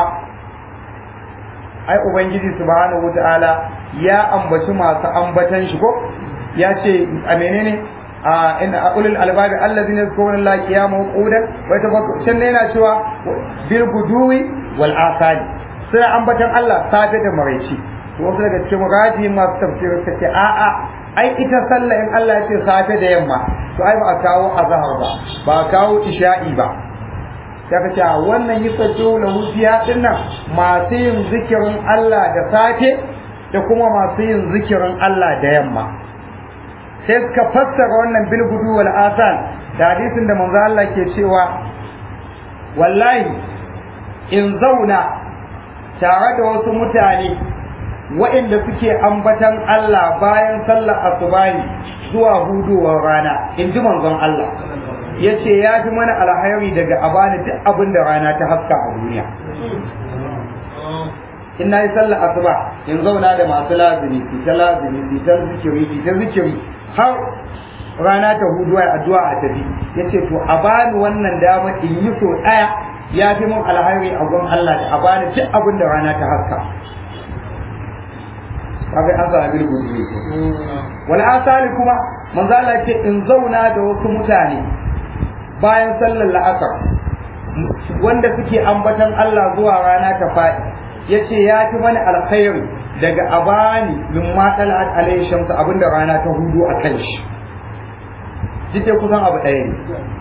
ai ubangiji subhanahu wataala ya ambaci masu ambatan shi ko ya ce a menene a inna ulul albabi allazina yadhkuruna allaha qiyaman wa qu'udan wa yatafakkarun yana cewa bil guduwi wal asali suna ambatan Allah safe da maraici to wasu daga cikin raji masu tafsir suka ce a'a ai ita sallah in Allah ya ce safe da yamma to ai ba a kawo azhar ba ba a kawo isha'i ba ya ka ce a wannan yi sajjo na hufiya din nan masu yin zikirin Allah da safe da kuma masu yin zikirin Allah da yamma sai suka fassara wannan bilgudu wal asan da hadisin da manzo Allah ke cewa wallahi in zauna tare da wasu mutane waɗanda suke ambatan Allah bayan sallar asubahi zuwa hudowar rana in ji manzon Allah ya ce ya fi mana alhairi daga abani duk abin da rana ta haska a duniya in na yi sallar asuba in zauna da masu lazimi su ta lazimi su ta zikiri su ta zikiri har rana ta hudu a addu'a a tafi ya ce to a bani wannan dama in yi so ɗaya ya fi mun alhairi a gun Allah da a bani duk abin da rana ta haska kaga an sa bil gudu wal asali kuma manzo Allah ce in zauna da wasu mutane bayan sallar la'asar wanda suke ambatan Allah zuwa rana ta faɗi ya ce ya fi mana alkhairu daga abani min matsalat alayhi shamsu abinda rana ta hudu a kan shi jike kusan abu ɗaya ne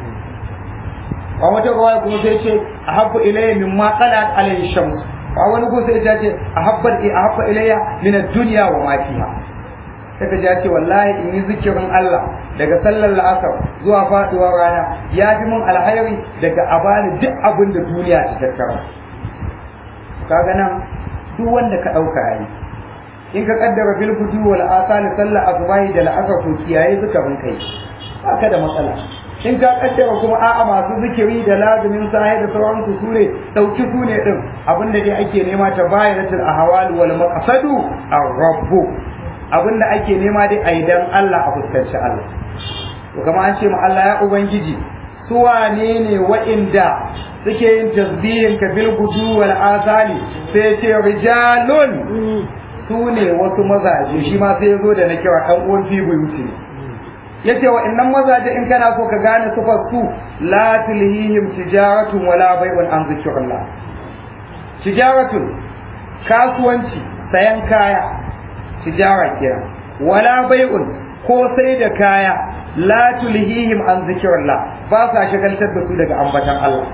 a wata kawai kuma sai ce a habbu ilayya min matsalat alayhi shamsu a wani kuma sai ce a habbar a habba ilayya min ad-dunya wa ma fiha saka ya ce wallahi in yi zikirin Allah daga sallar la'asar zuwa faduwar rana ya fi mun alhairi daga abani duk abin da duniya ta tattara kaga nan duk wanda ka dauka yayi in ka kaddara bil fudu wal asali sallar asubahi da la'asar to kiyaye zikirin kai haka da matsala in ka kaddara kuma a'a masu zikiri da lazumin sahi da sauransu su ne dauki su ne din abinda dai ake nema ta bayanatul ahwal wal maqsadu ar-rabbu abin da ake nema dai a idan Allah a fuskanci Allah to kama an ce ma Allah ya ubangiji su wane ne wa'inda suke yin tasbihin ka bil gudu wal azali sai ce rijalun su ne wasu mazaje shi ma sai ya zo da na kira ɗan uwan fi buyuti ya ce wa innan mazaje in kana so ka gane sufar su la tulhihim tijaratun wala bai'un an zikrillah tijaratun kasuwanci sayan kaya tijara kenan wala bai'un ko sai da kaya la tulhihim an zikrillah ba sa shagaltar da su daga ambatan Allah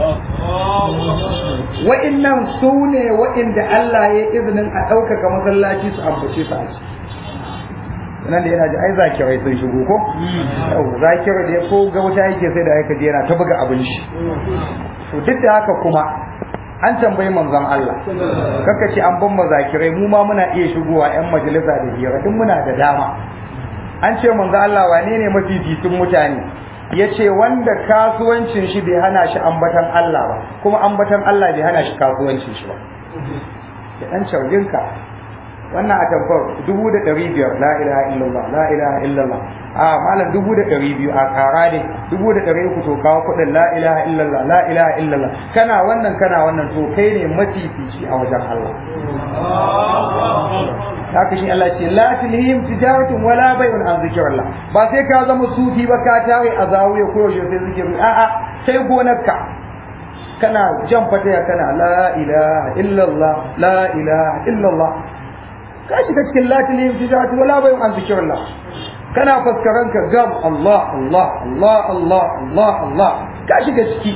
wa'innan su ne wa'inda Allah ya izinin a ɗaukaka masallaci su ambace su a ci nan da yana ji ai zakirai sun shigo ko zakirai da ya ko ga wuta yake sai da aika yana ta buga abin shi to duk da haka kuma an tambayi manzon Allah kaka ce an ban mazakirai mu ma muna iya shigowa yan majalisa da hira duk muna da dama an ce manzon Allah wane ne mafificin mutane ya ce wanda kasuwancin shi bai hana shi ambatan Allah ba kuma ambatan Allah bai hana shi kasuwancin shi ba da ɗan caujinka wannan a tabbar dubu da ɗari biyar la ilaha illallah la ilaha illallah a malam dubu da ɗari biyu a ƙara ne dubu da ɗari uku to kawo kuɗin la ilaha illallah la ilaha illallah kana wannan kana wannan to kai ne mafifici a wajen Allah haka shi Allah ce la tulhim tijaratun wala bai'un an zikrillah ba sai ka zama sufi ba ka tare a zawiya ko yaushe sai zikiri a'a sai gonarka kana jan fataya kana la ilaha illallah la ilaha illallah ka shiga cikin la tulhim tijaratun wala bai'un an zikrillah kana faskaran ka gam Allah Allah Allah Allah Allah Allah ka shiga ciki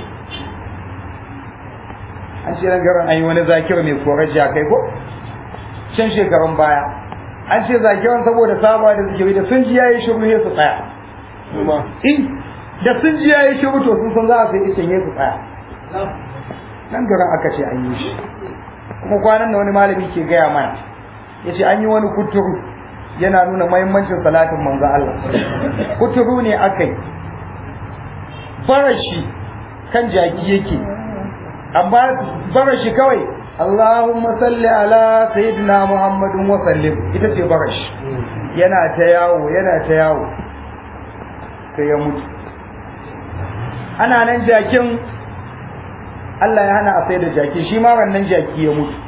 an ce ran garin an yi wani zakir mai korar jakai ko can shekarun baya an ce zakiran saboda saba da zikiri da sun ji yayi shiru sai su tsaya in da sun ji yayi shiru to sun san za a sai ishin su tsaya nan garin aka ce an yi shi kuma kwanan da wani malami ke gaya mana ya ce an yi wani kuturu yana nuna mahimmancin salatin manzo Allah kuturu ne aka yi farashi kan jaki yake amma farashi kawai Allahumma salli ala sayyidina Muhammadin wa sallim ita ce barash yana ta yawo yana ta yawo sai ya mutu ana nan jakin Allah ya hana a sai da jaki shi ma wannan jaki ya mutu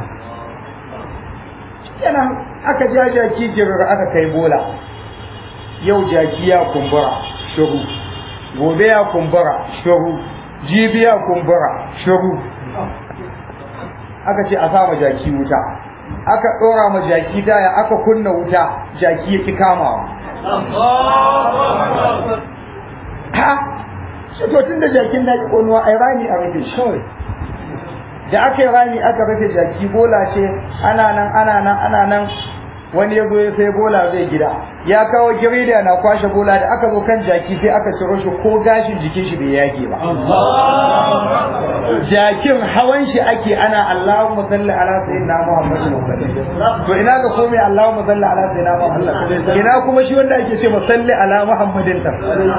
yana aka ja jaki jirar aka kai bola yau jaki ya kumbura shuru gobe ya kumbura shuru jibi ya kumbura shuru aka ce a sama jaki wuta aka ɗora ma jaki taya aka kunna wuta jaki ya ki kamawa ha shi to tun da jakin na ki ƙonuwa ai rami a rufe shi da aka yi rami aka rufe jaki bola ce ana nan ana nan ana nan wani ya zo ya sai bola zai gida ya kawo girida na kwashe bola da aka zo kan jaki sai aka ciro shi ko gashin jikin shi bai yage ba jakin hawan shi ake ana Allahumma salli ala sayyidina Muhammadin to ina ga komai Allahumma salli ala sayyidina Muhammad ina kuma shi wanda ake ce salli ala Muhammadin ta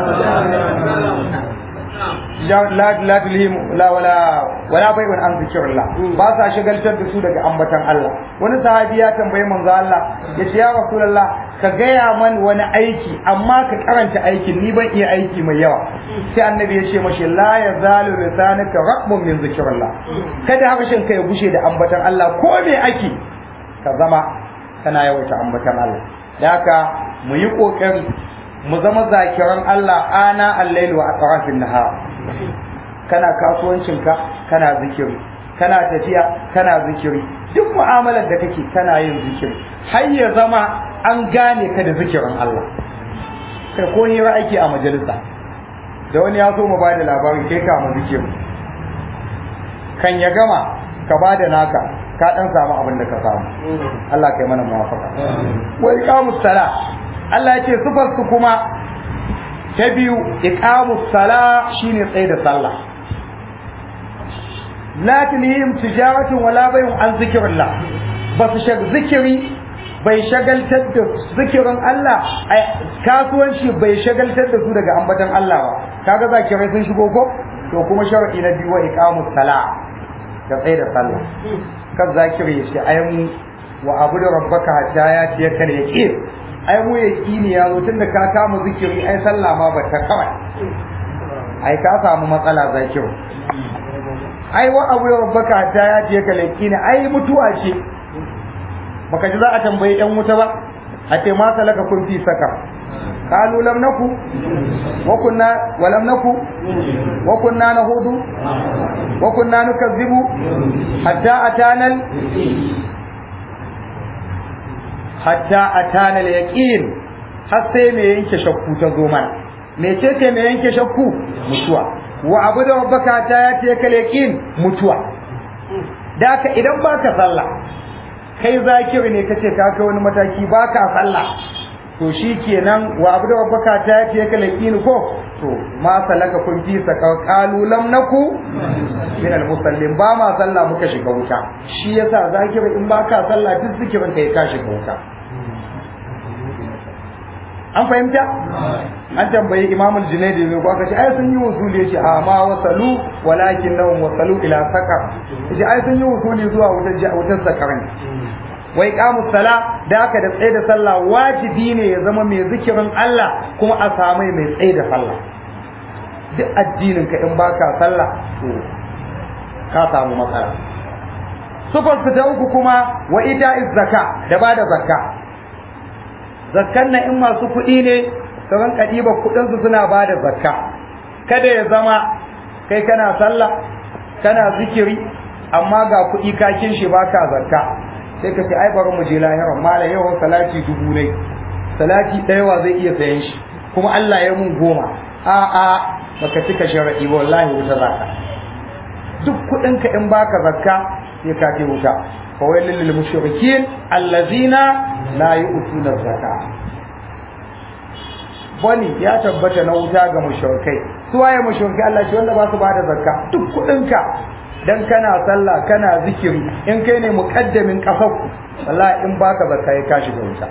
la la tulhim la wala wala bai'un an zikrillah ba sa shagaltar da su daga ambatan Allah wani sahabi ya tambayi manzo Allah ya ce ya rasulullah ka gaya man wani aiki amma ka karanta aikin ni ban iya aiki mai yawa sai annabi ya ce mashi la yazalu lisanuka raqbun min zikrillah kada harshen ka ya gushe da ambatan Allah ko me ake ka zama kana yawaita ambatan Allah da haka mu yi kokari mu zama zakiran Allah ana al-lail wa atrafin nahar kana kasuwancinka kana zikiri kana tafiya kana zikiri duk mu'amalar da kake kana yin zikiri har ya zama an gane ka da zikirin Allah kai ko hira ake a majalisa da wani ya so mu ba da labari kai ka mu zikiri kan ya gama ka ba da naka ka dan samu abin da ka samu Allah kai mana muwafaka wa iqamus sala Allah ya ce sifar su kuma ta biyu iqamus sala shine tsaye da sallah la tulhim tijaratun wala bay'un an zikrillah ba su shag zikiri bai shagaltar da zikirin Allah kasuwanci bai shagaltar da su daga ambatan Allah ba kaga zakirai sun shigo ko to kuma sharadi na biyu wa iqamus sala ka tsaye da sallah kan zakiri ya ce ai mu wa abu da rabbaka hatta ya ce kan yaqin ai mu yaqini ya zo tunda ka kama zikiri ai sallah ma ba ta kawai ai ka samu matsala zakiru ai wa abu ya rabbaka ta ya ce ka lakina ai mutuwa ce baka ji za a tambayi yan wuta ba a ce ma salaka kun fi saka qalu lam naku wa kunna wa lam naku wa kunna nahudu wa kunna nukazzibu hatta atana hatta atana al-yaqin har sai me yanke shakku ta zo mana me ce ce me yanke shakku mutuwa wa abu da rabbaka ta ya ce ka yaqin mutuwa da ka idan baka sallah kai zakiri ne kace ka kai wani mataki baka sallah to shikenan wa abu da rabbaka ta ya ce ka yaqin ko to ma salaka kun fi saka qalu lam naku min al musallin ba ma sallah muka shiga wuta shi yasa zakiri in baka sallah duk zikirin kai ka shiga wuta an fahimta an tambayi imam al-junaidi ne ko aka ce ai sun yi wusuli yace a ma wasalu walakin lahum wasalu ila saqar yace ai sun yi wusuli zuwa wutar wutar saqar ne wai qamu sala da aka da tsaye da sallah wajibi ne ya zama mai zikirin Allah kuma a samu mai tsaye da sallah duk addinin ka in baka sallah to ka samu matsala sufar ta uku kuma wa ita zakka da bada zakka zakkan nan in masu kuɗi ne su rinka ɗiba kuɗinsu suna ba da zakka kada ya zama kai kana sallah kana zikiri amma ga kuɗi kakin shi baka zakka sai ka ce ai bari mu je lahiran mala yawan salati dubu ne salati ɗaya wa zai iya sayan shi kuma Allah ya mun goma a a baka cika sharadi ba wallahi wuta zaka duk kuɗinka in baka zakka sai ka ce wuta فويل للمشركين الذين لا يؤتون الزكاة bani ya tabbata na wuta ga mushrikai su waye mushrikai Allah shi wanda ba su bada zakka duk kudinka dan kana sallah kana zikiri in kai ne muqaddamin kafarku wallahi in baka zakka ya kashi ga wuta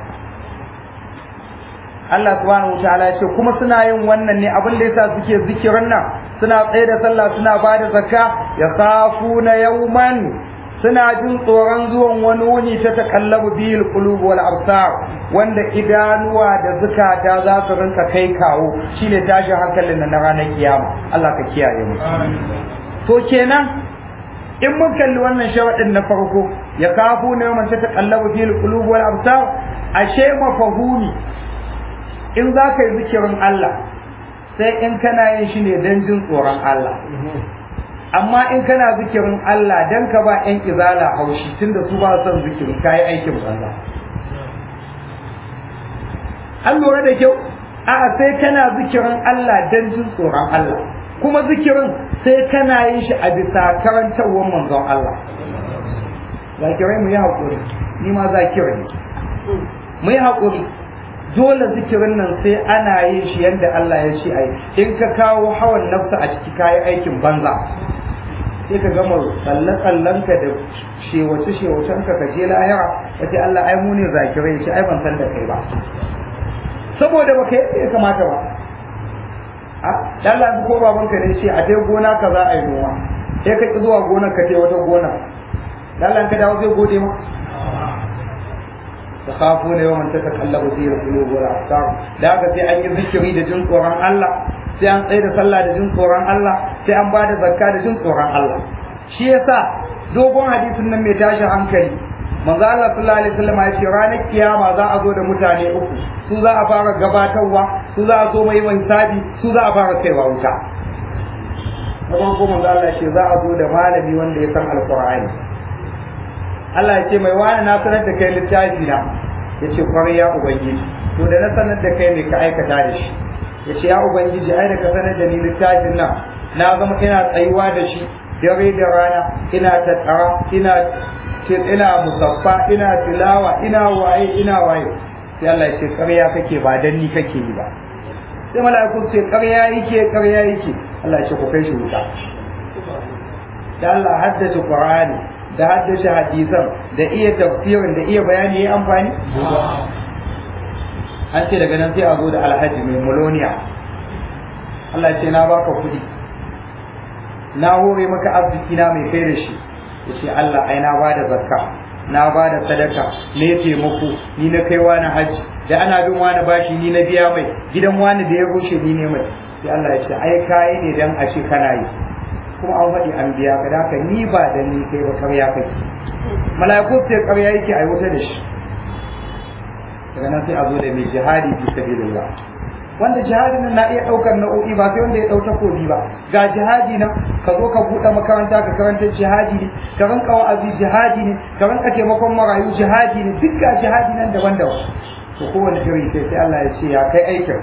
Allah subhanahu wataala ya ce kuma suna yin wannan ne abin da yasa suke zikirin nan suna tsaye da sallah suna bada zakka ya khafuna yawman suna jin tsoron zuwan wani wuni ta takallabu biyul qulub wal absar wanda idanuwa da zukata za su rinka kai kawo shine tashin hankalin na ranar kiyama Allah ka kiyaye mu to kenan in mun kalli wannan sharadin na farko ya kafu ne man ta takallabu biyul qulub wal absar ashe mafahumi in za ka yi zikirin Allah sai in kana yin shi ne don jin tsoron Allah amma in kana zikirin Allah dan ka ba ƴan izala haushi tunda su ba son zikiri kai aikin banza an lura da kyau a'a sai kana zikirin Allah dan jin tsoron Allah kuma zikirin sai kana yin shi a bisa karantarwar manzon Allah zakirai mu yi haƙuri ni ma zakirai mu yi haƙuri dole zikirin nan sai ana yin shi yadda Allah ya ce ai in ka kawo hawan nafsa a ciki kayi aikin banza sai ka gama tsalle-tsallen ka da shewace-shewacen ka ka je lahira ka ce Allah ai mu ne zakirai ce ai ban san da kai ba saboda baka yadda ya kamata ba a Allah ko baban ka ne ce a dai gona ka za a yi noma sai ka ki zuwa gonar ka ce wata gona Allah ka dawo zai gode ma تخافون يوما تتقلب فيه القلوب والابصار da haka sai an yi zikiri da jin tsoron Allah sai an tsaye da sallah da jin tsoron Allah sai an bada zakka da jin tsoron Allah shi yasa dogon hadisin nan mai tashin hankali manzo Allah sallallahu alaihi wasallam ya ce ranar kiyama za a zo da mutane uku su za a fara gabatarwa su za a zo mai hisabi su za a fara kaiwa wuta na farko manzo Allah ya ce za a zo da malami wanda ya san alqur'ani Allah ya ce mai wani na sanar da kai littafi na ya ce kwarai ya ubangiji to da na sanar da kai mai ka aikata da shi ya ce ya ubangiji ai da ka sanar da ni littafin nan na zama ina tsayuwa da shi dare da rana ina tattara ina ina musaffa ina tilawa ina waye ina waye sai Allah ya ce ƙarya kake ba dan ni kake yi ba sai mala'iku ce ƙarya yake ƙarya yake Allah ya ce ku kai shi wuta da Allah haddace Qur'ani da haddace hadisan da iya tafsirin da iya bayani ya amfani an ce daga nan sai a zo da alhaji mai muloniya Allah ya ce na baka kuɗi na hore maka arziki na mai kai da shi ya ce Allah ai na ba da zakka na ba da sadaka ne taimako ni na kai wani hajji da ana bin wani bashi ni na biya mai gidan wani da ya rushe ni ne mai sai Allah ya ce ai kayi ne dan a ce kana yi kuma an faɗi an biya ka da haka ni ba da ni kai ba karya kai mala'iku sai karya yake aiwata da shi daga nan sai a zo da mai jihadi fi sabilillah wanda jihadi nan na iya ɗaukar nau'o'i ba sai wanda ya ɗau takobi ba ga jihadi nan ka zo ka buɗe makaranta ka karanta jihadi ne ka ranka wa'azi jihadi ne ka ranka taimakon marayu jihadi ne duk ga jihadi nan daban-daban to kowane iri sai sai Allah ya ce ya kai aikin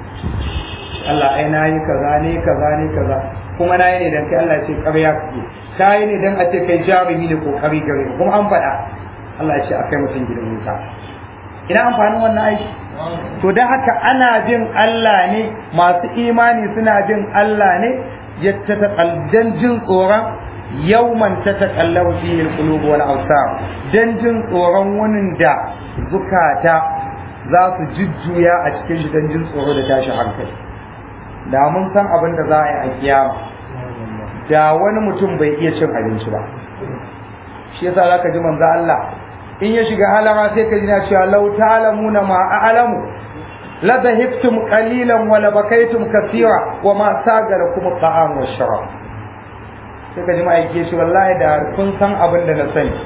Allah ai na yi kaza ne kaza ne kaza kuma na yi ne dan kai Allah ya ce ƙarya kake ka yi ne dan a ce kai jarumi ne ko ƙari gare kuma an faɗa Allah ya ce a kai mutum gidan wuta ina amfanin wannan aiki to da haka ana bin Allah ne masu imani suna bin Allah ne ya ta dan jin tsoron yawman ta taqallabu fihi alqulub wal absar dan jin tsoron wunin da zukata za su jujjuya a cikin shi dan jin tsoro da tashi hankali da mun san abin da za a yi a kiyama da wani mutum bai iya cin abinci ba shi yasa zaka ji manzo Allah in ya shiga halama sai ka ji na cewa law ta'lamuna ma a'lamu la dhahibtum qalilan wa la bakaytum kathira wa ma sagarakum ta'am wa sharab sai ka ji ma aike shi wallahi da kun san abin da na sani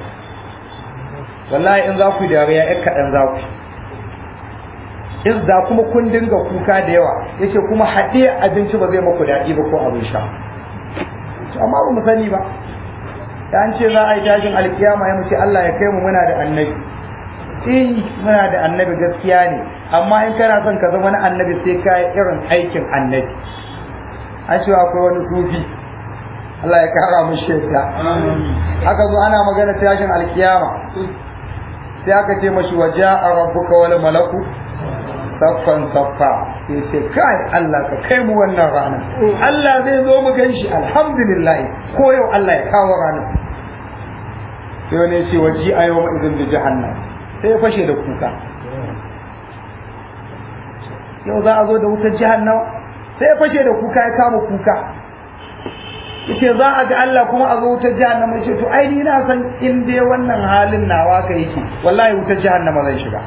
wallahi in za ku dariya ɗan kaɗan za ku in da kuma kun dinga kuka da yawa yace kuma haɗe abinci ba zai maku daɗi ba ko abin sha amma ba mu sani ba da an ce za a yi tashin alkiyama ya mace Allah ya kai mu muna da annabi eh muna da annabi gaskiya ne amma in kana son ka zama na annabi sai ka yi irin aikin annabi an cewa akwai wani sufi Allah ya kara mu shekka aka zo ana magana tashin alkiyama sai aka ce mashi waje a rabbuka wal malaku saffan saffa sai ce kai Allah ka kai mu wannan rana Allah zai zo mu ganshi alhamdulillah ko yau Allah ya kawo ranar sai wani ya ce waji a yau ma'izin da jahannam sai ya fashe da kuka yau za a zo da wutar jahannam sai ya fashe da kuka ya kama kuka yace za a ga Allah kuma a zo wutar jahannama yace to ai ni na san in dai wannan halin nawa ka yake wallahi wutar jahannama zai shiga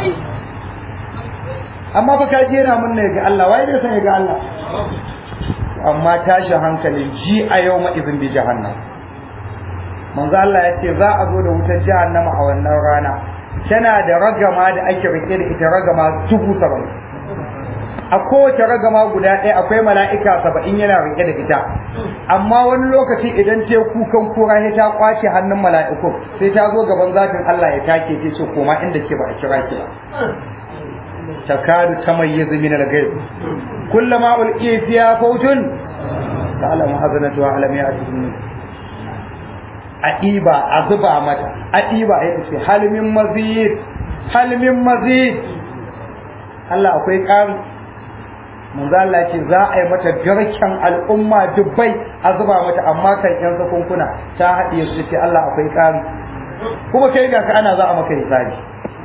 amma fa ka je na mun ne ga Allah wai bai san ya ga Allah amma tashi hankali ji a yau ma izin bi jahannam manzo Allah ya ce za a zo da wutar jahannama a wannan rana tana da ragama da ake rike da ita ragama dubu saba'in a kowace ragama guda ɗaya akwai mala'ika saba'in yana rike da ita amma wani lokaci idan ta kukan kura ya ta kwace hannun mala'iku sai ta zo gaban zatin Allah ya take ta ce koma inda ke ba a kira ki ba takadu tamayyizu min al-ghayb kullama ulqiya fiha fawjun ta'lamu hazanatu wa alam ya'tihim a ɗiba a zuba mata a ɗiba ya ce halmin mazid halmin mazid Allah akwai ƙari manzo Allah ce za a yi mata garken al'umma dubbai a zuba mata amma kan yan sakunkuna ta haɗiye su ce Allah akwai ƙari kuma kai ga ka ana za a maka hisabi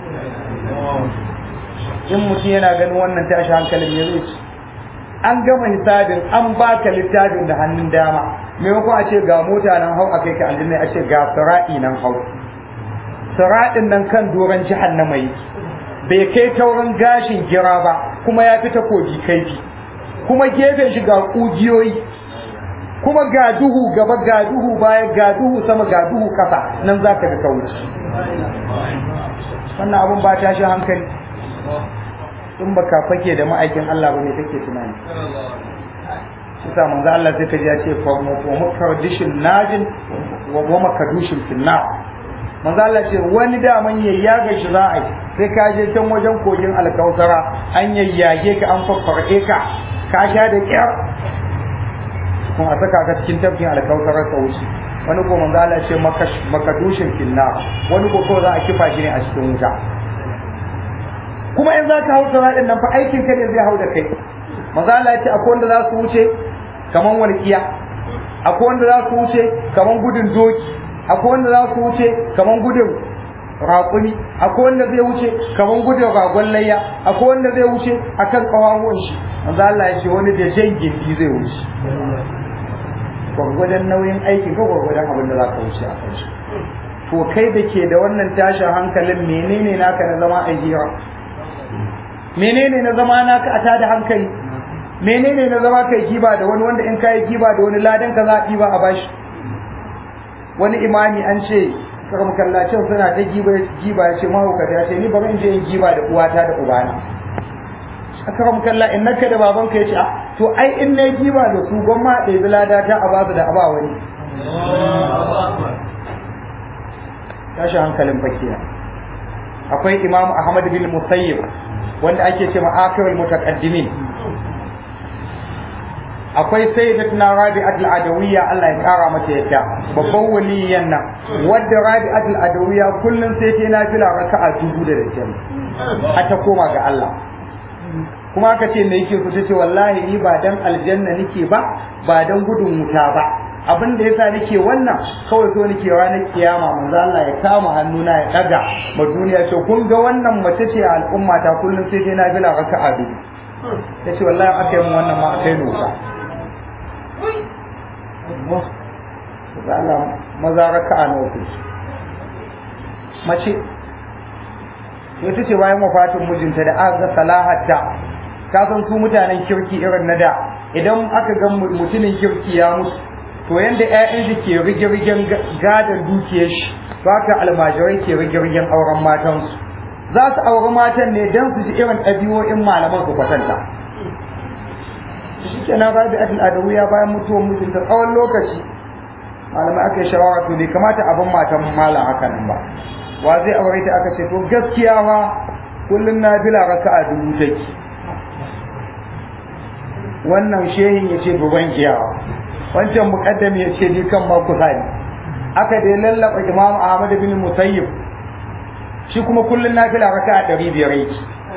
in mutum yana ganin wannan tashi hankalin ya zai an gama hisabin an baka littafin da hannun dama maimakon a ce ga mota nan hau a kai ka aljanna a ce ga sira'i nan hau sira'in nan kan doron jahannama yi bai kai taurin gashin gira ba kuma ya fi takobi kaifi kuma gefen shi ga kugiyoyi kuma ga duhu gaba ga duhu baya ga duhu sama ga duhu kasa nan za ka ga kauci wannan abun ba tashi hankali in baka fake da ma'aikin Allah ba ne kake tunani shi sa manzo Allah sai kaji ya ce fa mukadishin najin wa makadushin finna manzo Allah ce wani da man yayyaga shi za a yi sai ka je can wajen kogin alkausara an yayyage ka an faffarke ka ka sha da kyar kuma a saka ka cikin tafkin alkausara ta wuce wani ko manzo Allah ce makadushin finna wani ko za a kifa shi ne a cikin wuta kuma in za ka hau siraɗin nan fa aikin ka ne zai hau da kai maza Allah ya ce akwai wanda za su wuce kaman walƙiya akwai wanda za su wuce kaman gudun doki akwai wanda za su wuce kaman gudun raƙumi akwai wanda zai wuce kaman gudun ragon layya akwai wanda zai wuce akan ƙawawan shi maza Allah ya ce wani da jan gindi zai wuce gwargwadon nauyin aikin ka gwargwadon abin da za ka wuce a kan shi to kai da ke da wannan tashin hankalin menene naka na zama a hira menene na zama naka a tada hankali menene na zama kai giba da wani wanda in kai giba da wani ladan ka za a ɗiba a bashi wani imami an ce karam kallacin suna ta giba giba ya ce mahaukata ya ce ni bari in je in giba da uwata da ubana karam kalla in naka da babanka ya ce to ai in na giba da su gwamma a ɗebi ladata a basu da aba wani tashi hankalin fakiya akwai imam ahmad bin musayyib wanda ake ce ma akirul mutaqaddimin akwai sayyidatuna rabi'at al-adawiyya Allah ya kara mata yadda babban waliyan nan wadda rabi'at al-adawiyya kullun sai ta nafila raka'a dubu da dace har ta koma ga Allah kuma aka ce me yake ku tace wallahi ni ba dan aljanna nake ba ba dan gudun wuta ba abin da yasa nake wannan kawai so nake ranar kiyama manzo Allah ya kama hannuna ya daga ma duniya ce kun ga wannan mace ce a al'umma ta kullun sai dai na bila raka'a biyu tace wallahi aka yi mun wannan ma akai nuka Allah maza raka'a nawa ku mace sai ta ce bayan wafatin mijinta da aka ga salahatta ka san su mutanen kirki irin na da idan aka ga mutumin kirki ya mutu to yanda ƴaƴan shi ke rige-rigen gadon dukiyar shi to haka almajirai ke rige-rigen auren matansu za su auri matan ne don su ji irin ɗabi'o'in malaman su kwatanta shi kenan rabi adil adawiya bayan mutuwar mijinta tsawon lokaci malamai aka yi shawara to bai kamata abin matan malam haka nan ba wa zai aure ta aka ce to gaskiya ma kullum na bila raka'a dubu take wannan shehin ya ce duban iyawa wancan muqaddam ya ce ni kan ma kusa ne aka dai lallaba imam ahmad bin musayyib shi kuma kullun nafila raka'a 500 yake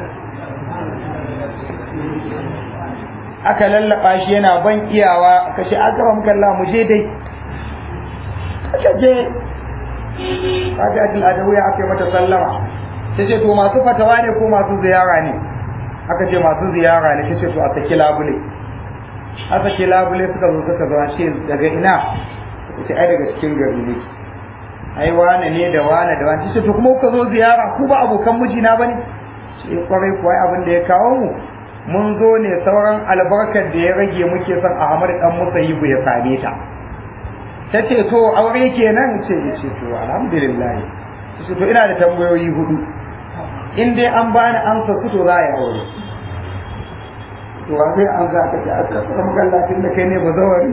aka lallaba shi yana ban iyawa aka ce akram kallah mu je dai aka je kaga adil adawiya aka mata sallama ta ce to masu fatawa ne ko masu ziyara ne aka ce masu ziyara ne ta ce to a saki labule aka ce labule suka zo suka zo ce daga ina ce ai daga cikin gari ne ai wane ne da wane da wane ce to kuma kuka zo ziyara ku ba abokan mijina bane ce kwarai kuwa abin da ya kawo mu mun zo ne sauran albarkar da ya rage muke son Ahmad dan Musayyibu ya same ta ta ce to aure kenan ce ce to alhamdulillah ce to ina da tambayoyi hudu in dai an bani amsa su to za a yi aure to ba sai an za ka ce a tsakar magallacin da kai ne ba zawari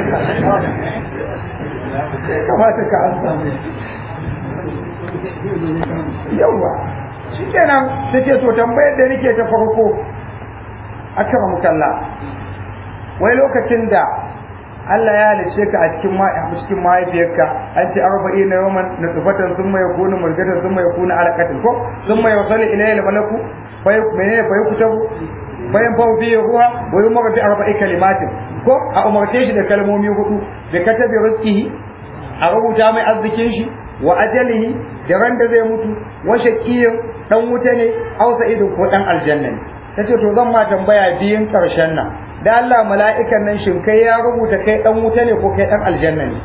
kamata ka an samu yawa shi kenan ta ce to tambayar da nake ta farko a kira mukalla wai lokacin da Allah ya halice ka a cikin cikin mahaifiyarka an ce arba'in na yawan nutfatan sun mai kunu mulgatan sun mai kunu alaqatin ko sun mai wasali ilayhi malaku bai menene bai kutabu bayan fa fi ruwa wa yumar bi arba'i kalimatin ko a umarce shi da kalmomi hudu da katabi rizqihi a rubuta mai arzikin shi wa ajalihi da ran da zai mutu wa shaqiyyin dan wuta ne aw sa'idun ko dan aljanna ne tace to zan ma tambaya biyun karshen nan da Allah mala'ikan nan shin kai ya rubuta kai dan wuta ne ko kai dan aljanna ne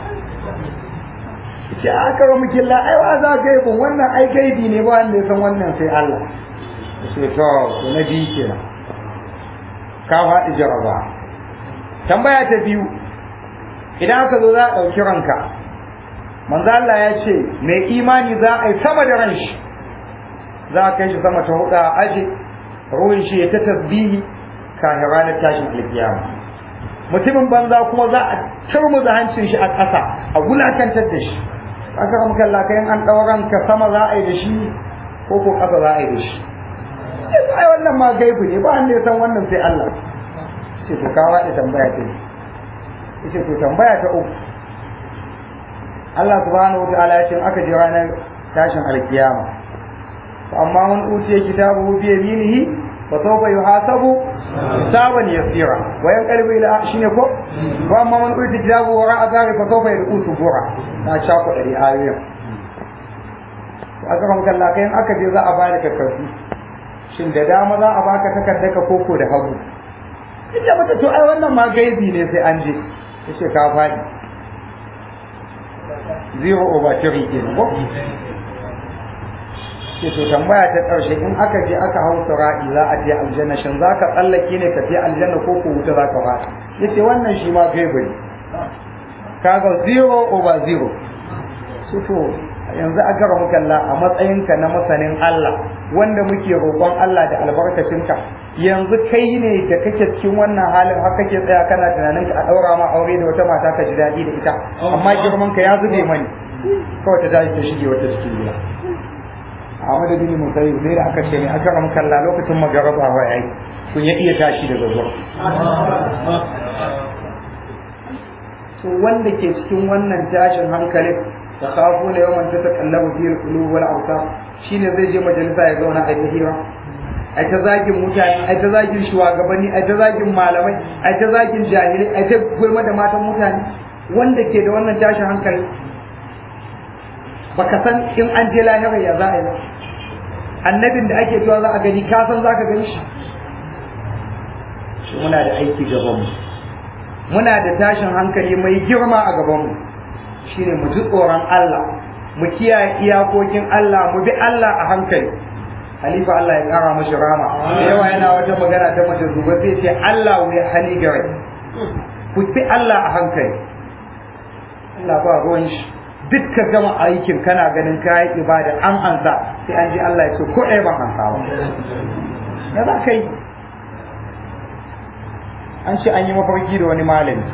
ce aka ra muke la ai wa za gaibu wannan ai gaibi ne ba wanda ya san wannan sai Allah ce to to na biyu kenan ka faɗi jaraba tambaya ta biyu idan aka zo za a ɗauki ranka manzo Allah ya ce mai imani za a yi sama da ran shi za a kai shi sama ta huɗa a aje ruwan shi ya ta tasbihi kafin ranar tashin alkiyama mutumin banza kuma za a turmuza hancin shi a ƙasa a wulakantar da shi aka ramka Allah kayan an ɗauran ka sama za a yi da shi ko ko ƙasa za a yi da shi ai wannan ma gaibu ne ba wanda ya san wannan sai Allah ce to kawo da tambaya ta ce to tambaya ta uku Allah subhanahu wa ta'ala ya ce aka ji ranar tashin alkiyama fa amma man utiya kitabuhu bi yaminihi fa sawfa yuhasabu hisaban yasira wa yanqalibu ila shine ko wa amma man utiya kitabuhu wara azari fa sawfa yadqu subura na shako dari ayoyin aka ramka Allah kayan aka je za a bada takardu shin da dama za a baka takardar ka koko da hagu ita mata to ai wannan ma gaibi ne sai an je yace ka fadi zero over three kenan ko ce to tambaya ta ƙarshe in aka je aka hau sura'i za a je aljanna shin za ka tsallake ne ka je aljanna ko ko wuta za ka fara ya ce wannan shi ma gaibu ne kaga zero over zero su to yanzu a gara mukalla a matsayinka na masanin Allah wanda muke roƙon Allah da albarkacinka yanzu kai ne da kake cikin wannan halin har kake tsaya kana tunanin ka a ɗaura ma aure da wata mata ka ji daɗi da ita amma girman ka ya zube mani kawai ta tashi ta shige wata cikin gida Ahmad bin Musayyib sai da aka ce ne aka ramu kalla lokacin magaraba wa yayi kun ya iya tashi daga zuwa to wanda ke cikin wannan tashin hankalin da kafu ne yawan ta takallabu fi qulub wal absar shine zai je majalisa ya zauna a ta hira ai ta zagin mutane ai ta zagin shugabanni ai ta zagin malamai ai ta zagin jahilai ai ta gulma da matan mutane wanda ke da wannan tashin hankali baka san in an je lahira ya za a yi annabin da ake cewa za a gani ka san za ka gani shi shi muna da aiki gabanmu muna da tashin hankali mai girma a gabanmu shine mu ji tsoron Allah mu kiyaye iyakokin Allah mu bi Allah a hankali Halifa Allah ya kara mashi rama da yawa yana wata magana ta mace zuba sai ce Allah wai hali gare ku bi Allah a hankali Allah ba ruwan shi duk ka gama aikin kana ganin kayan ibada an ansa sai an ji Allah ya ce ko ɗaya ban ansa ba ya za ka yi an ce an yi mafarki da wani malami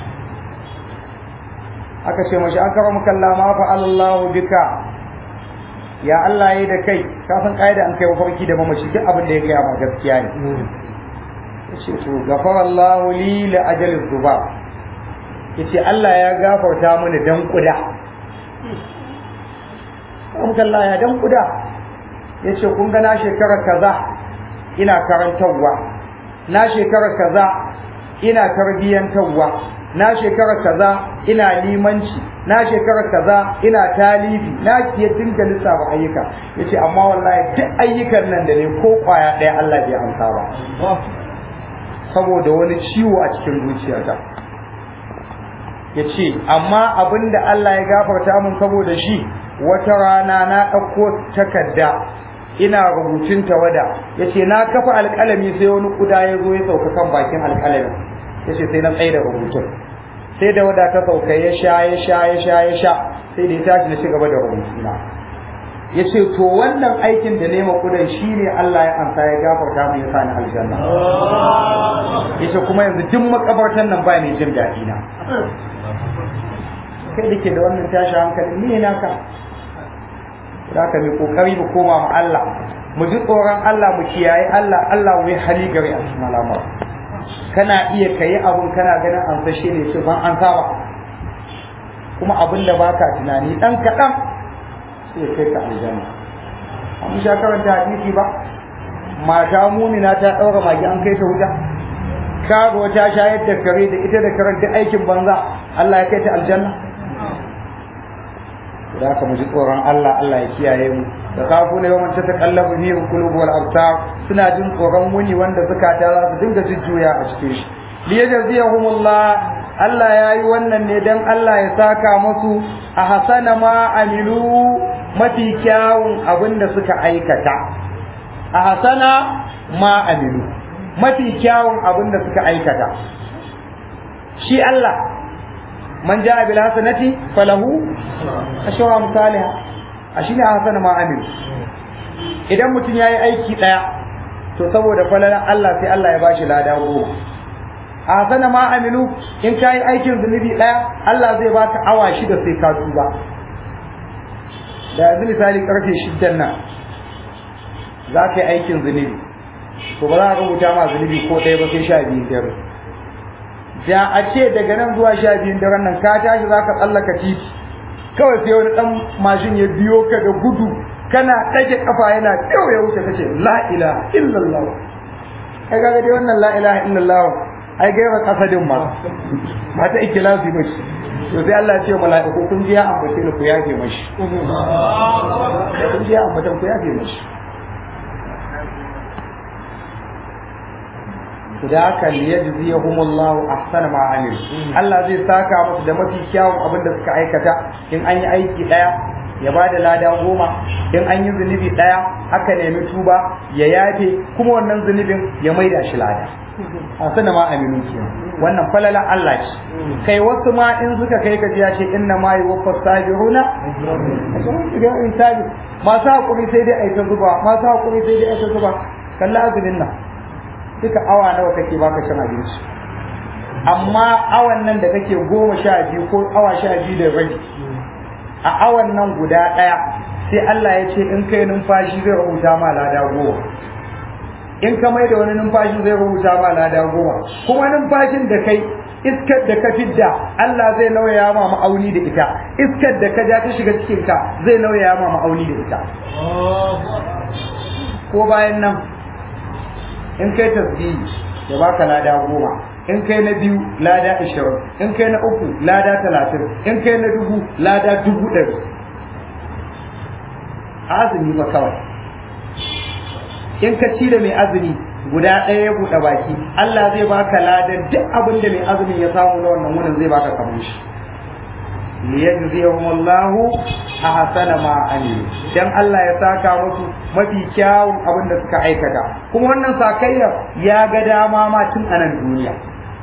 aka ce mashi an kara mukalla ma fa Allahu bika ya Allah yi da kai ka san kaida an kai mafarki da mamaci duk abin da ya gaya ma gaskiya ne yace to gafara Allahu li la ajali zuba yace Allah ya gafarta mini dan kuda mukalla ya dan kuda yace kun ga na shekara kaza ina karantarwa na shekara kaza ina tarbiyyantarwa na shekara kaza ina limanci na shekara kaza ina talibi na kiye dinga lissafa ayyuka yace amma wallahi duk ayyukan nan da ne ko kwaya ɗaya Allah bai amsa ba saboda wani ciwo a cikin zuciyata yace amma abinda Allah ya gafarta mun saboda shi wata rana na ɗauko takarda ina rubutun tawada yace na kafa alƙalami sai wani kuda ya zo ya sauka kan bakin alƙalamin yace sai na tsaye da rubutun sai da wada ta sauka ya sha ya sha ya sha ya sha sai da ya tashi na cigaba da rubutuna yace to wannan aikin da nema kudan shine Allah ya amsa ya gafarta mu ya sa ni aljanna yace kuma yanzu duk makabartan nan ba mai jin daɗi na kai da ke da wannan tashi hankali ne naka da ka mai kokari mu koma ma Allah mu ji tsoron Allah mu kiyaye Allah Allah wai hali gari a cikin al'amura kana iya kayi abun kana ganin an fashe ne ce ban an saba kuma abin da baka tunani dan kaɗan sai kai ka aljanna an sha karanta hadisi ba mata mumina ta ɗaura magi an kai ta wuta kago ta shayar da kare da ita da karanta aikin banza Allah ya kai ta aljanna da haka mu ji tsoron Allah Allah ya kiyaye mu da kafu ne yawan ta takallabu fi qulub wal absar suna jin tsoron wuni wanda zakata za su dinga jujjuya a cikin shi li yajziyahumullah Allah ya yi wannan ne dan Allah ya saka musu a hasana ma amilu mafi kyawun abin da suka aikata a hasana ma amilu mafi kyawun abin da suka aikata shi Allah man ja'a bil hasanati falahu ashra amsalha ashine hasana ma amil idan mutum yayi aiki daya to saboda falalan Allah sai Allah ya bashi lada goma hasana ma amilu in kai aikin zunubi daya Allah zai baka awa shida sai ka tuba da yanzu misali karfe shiddan nan za ka yi aikin zunubi to ba za ka rubuta ma zunubi ko ɗaya ba sai sha biyu dare da a ce daga nan zuwa sha biyun daren nan ka tashi za ka tsallaka titi kawai sai wani ɗan mashin ya biyo ka da gudu kana ɗage kafa yana kyau ya wuce kace la ilaha illallah kai kaga dai wannan la ilaha illallah ai gaira kasadin ma ba ta ikhlasi ba shi to sai Allah ya ce mala'iku kun ji ya ambace ni ku yafe mashi kun ji ya ambatan ku yafe mashi da haka liyajziyahumullahu ahsana ma amil Allah zai saka musu da mafi kyawun abin da suka aikata in an yi aiki daya ya ba da lada goma in an yi zunubi ɗaya aka nemi tuba ya yafe kuma wannan zunubin ya maida shi lada a sana ma aminu ke wannan falalan Allah ce kai wasu ma in suka kai ka ya ce inna ma yi wafa sabiruna in sabi masu haƙuri sai dai aita zuba masu haƙuri sai dai aita zuba kalla azumin nan duka awa nawa kake baka cin abinci amma awan nan da kake goma sha biyu ko awa sha biyu da rabi a awan nan guda ɗaya sai Allah ya ce in kai numfashi zai rubuta ma lada goma in ka mai da wani numfashi zai rubuta ma lada goma kuma numfashin da kai iskar da ka fidda Allah zai nauyaya ma ma'auni da ita iskar da ka ja ta shiga cikin ka zai nauyaya ma ma'auni da ita ko bayan nan in kai tasbihi ya baka lada goma in kai na biyu lada ashirin in kai na uku lada talatin in kai na dubu lada dubu ɗari azumi ba kawai in ka ci da mai azumi guda ɗaya ya buɗe baki Allah zai baka ladan duk abin da mai azumin ya samu na wannan wurin zai baka kamar shi liyajziyahum Allahu ahsana ma amilu dan Allah ya saka musu mafi kyawun abin da suka aikata kuma wannan sakayya ya ga dama ma tun a nan duniya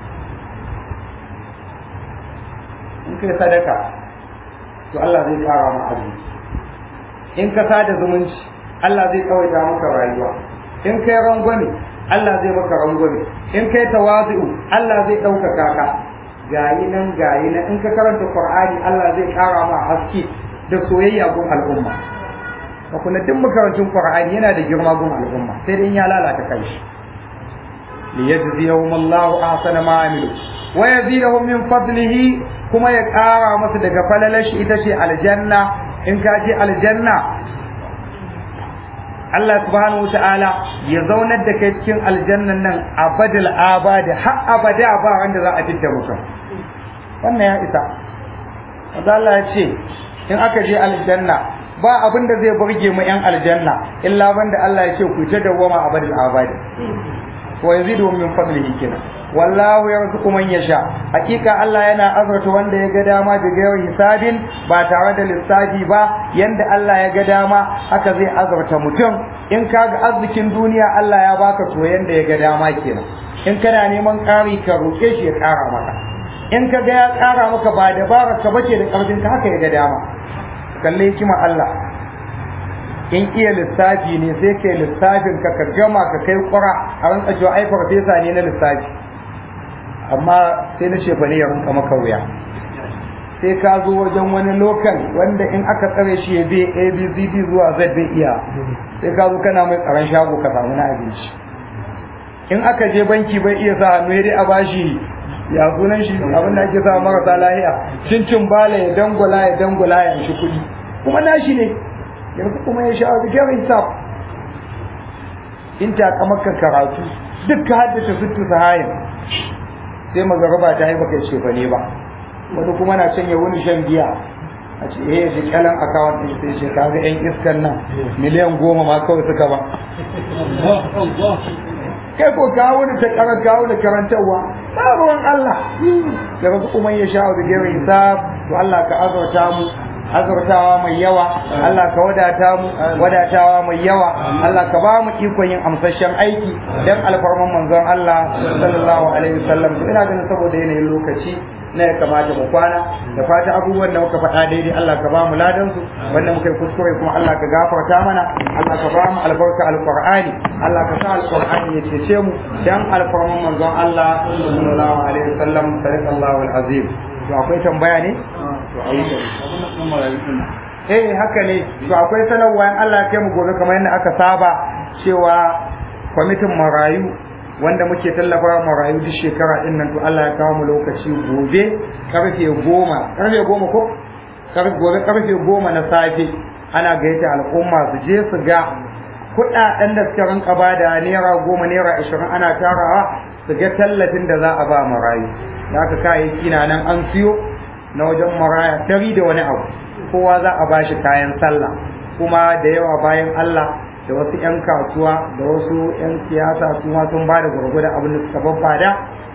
in kai sadaka to Allah zai kara ma azumi in ka sada zumunci Allah zai tsawaita maka rayuwa in kai rangwame Allah zai maka rangwame in kai tawazu'u Allah zai ɗaukaka ka gayi nan gayi nan in ka karanta Qur'ani Allah zai kara ma haske da soyayya gun al'umma ka kuna duk makarantun Qur'ani yana da girma gun al'umma sai dai ya lalata kai shi liyajziyahum Allahu ahsana ma amilu wa yazidahum min fadlihi kuma ya kara masa daga falalashi ita ce aljanna in ka je aljanna Allah subhanahu wa ta'ala ya zaunar da kai cikin aljannan nan abadal abada har abada ba wanda za a fitta mutum wannan ya isa wanda Allah ya ce in aka je aljanna ba abin da zai burge mu yan aljanna illa banda Allah ya ce ku ta dawwama abadal abada wa yazidu min fadlihi kenan wallahu yarzuqu man yasha hakika Allah yana azurta wanda ya ga dama da gairar hisabin ba tare da lissafi ba yanda Allah ya ga dama haka zai azurta mutum in kaga arzikin duniya Allah ya baka to yanda ya ga dama kenan in kana neman ƙari ka roƙe shi ya ƙara maka in ka ga ya ƙara maka ba dabara ka bace da ƙarfin ka haka ya ga dama kalle hikima Allah in iya lissafi ne sai kai lissafin ka ka gama ka kai ƙura a ran tsajo ai farfesa ne na lissafi amma sai na shefa ne ya rinka maka wuya sai ka zo wajen wani lokal wanda in aka tsare shi ya bi abcd zuwa z bai iya sai ka zo kana mai tsaron shago ka samu na abinci in aka je banki bai iya sa hannu dai a bashi ya sunan shi abin da ake sa marasa lahiya cincin bala ya dangula ya dangula ya shi kuɗi kuma nashi ne yanzu kuma ya sha da gyaran sa in ta maka karatu duk ka haddace sittu sahayin sai magaraba ta haifa kai shefa ne ba wani kuma na can ya wuni shan giya a ce eh shi kyalan akawun ɗin sai ce kaga yan iskan nan miliyan goma ma kawai suka ba kai ko kawo da ta karar kawo da karantarwa ba ruwan Allah da wasu kuma ya sha da gero hisab to Allah ka azurta mu azurtawa mai yawa Allah ka wadata mu wadatawa mai yawa Allah ka ba mu ikon yin amsashen aiki dan alfarman manzon Allah sallallahu alaihi wasallam to ina ganin saboda yanayin lokaci na ya kamata mu kwana da fata abubuwan da muka faɗa daidai Allah ka ba mu ladan su wanda muka yi kuskure kuma Allah ka gafarta mana Allah ka ba mu albarka alqur'ani Allah ka sa alqur'ani ya cece mu dan alfarman manzon Allah sallallahu alaihi wasallam sallallahu alazim to akwai tambaya ne to ayi eh haka ne to akwai sanarwa in Allah ya kai mu gobe kamar yadda aka saba cewa kwamitin marayu wanda muke tallafa marayu duk shekara din nan to Allah ya kawo mu lokaci gobe karfe goma karfe goma ko gobe karfe goma na safe ana gaita al'umma su je su ga kuɗaɗen da suka rinka bada naira goma naira ashirin ana tarawa su ga tallafin da za a ba marayu da aka kayayyaki na nan an siyo na wajen maraya dari da wani abu kowa za a bashi kayan sallah kuma da yawa bayan Allah da wasu 'yan kasuwa da wasu 'yan siyasa su ma sun ba da gwargwadon abin da suka babbada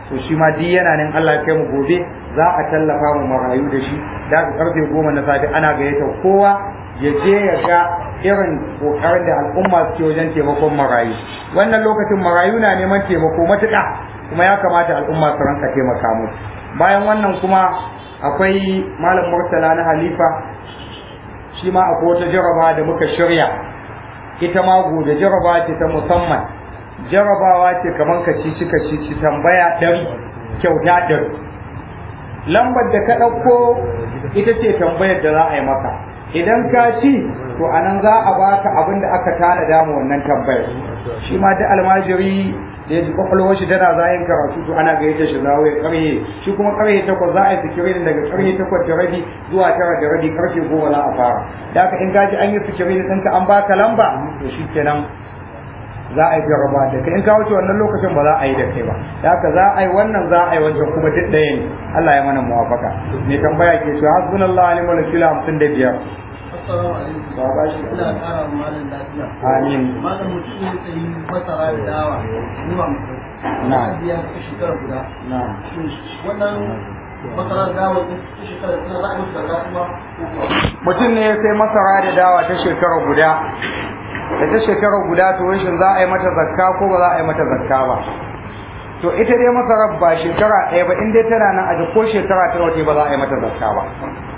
to shi ma duk yana nan Allah ya kai mu gobe za a tallafa mu marayu da shi da karfe goma na safe ana gayyata kowa ya je ya ga irin kokarin da al'umma suke wajen taimakon marayu wannan lokacin marayu na neman taimako matuƙa kuma ya kamata al'umma su ranka taimaka musu bayan wannan kuma akwai malam murtala na halifa shi ma akwai wata jaraba da muka shirya ita ma gobe jaraba ce ta musamman jarabawa ce kamar ka ci cika ci tambaya ɗari kyauta ɗari lambar da ka ɗauko ita ce tambayar da za a yi maka idan ka ci to anan za a baka abin da aka tanada mu wannan tambayar shi ma da almajiri da ya ji kwakwalwar shi tana zayin karatu to ana gayyata shi zawo ya karye shi kuma karye takwas za a yi sikirin daga karye takwas da rabi zuwa tara da rabi karfe goma za a fara da haka in gaji an yi sikirin ɗinka an baka lamba to shi kenan za a yi jarraba da kai in ka wuce wannan lokacin ba za a yi da kai ba da haka za a yi wannan za a yi wancan kuma duk ɗaya ne Allah ya mana muwafaka mai tambaya ke cewa hasbunallahu wa ni'mal wakil hamsin da biyar
Assalamu alaikum.
ba ba shi
Ina ƙara wa malam lafiya.
amin
Malam mutum ya tsayi masara da dawa zuwa
Na.
na biya ta shekara guda.
na
Shin Wannan masara da dawa ta shekara suna za a yi musu zarga kuma ko kuwa?
mutum ne ya sai masara da dawa ta shekara guda da ta shekara guda to shin za a yi mata zakka ko ba za a yi mata zakka ba to ita dai masarar ba shekara ɗaya ba in dai tana nan a ko shekara ta wace ba za a yi mata zakka ba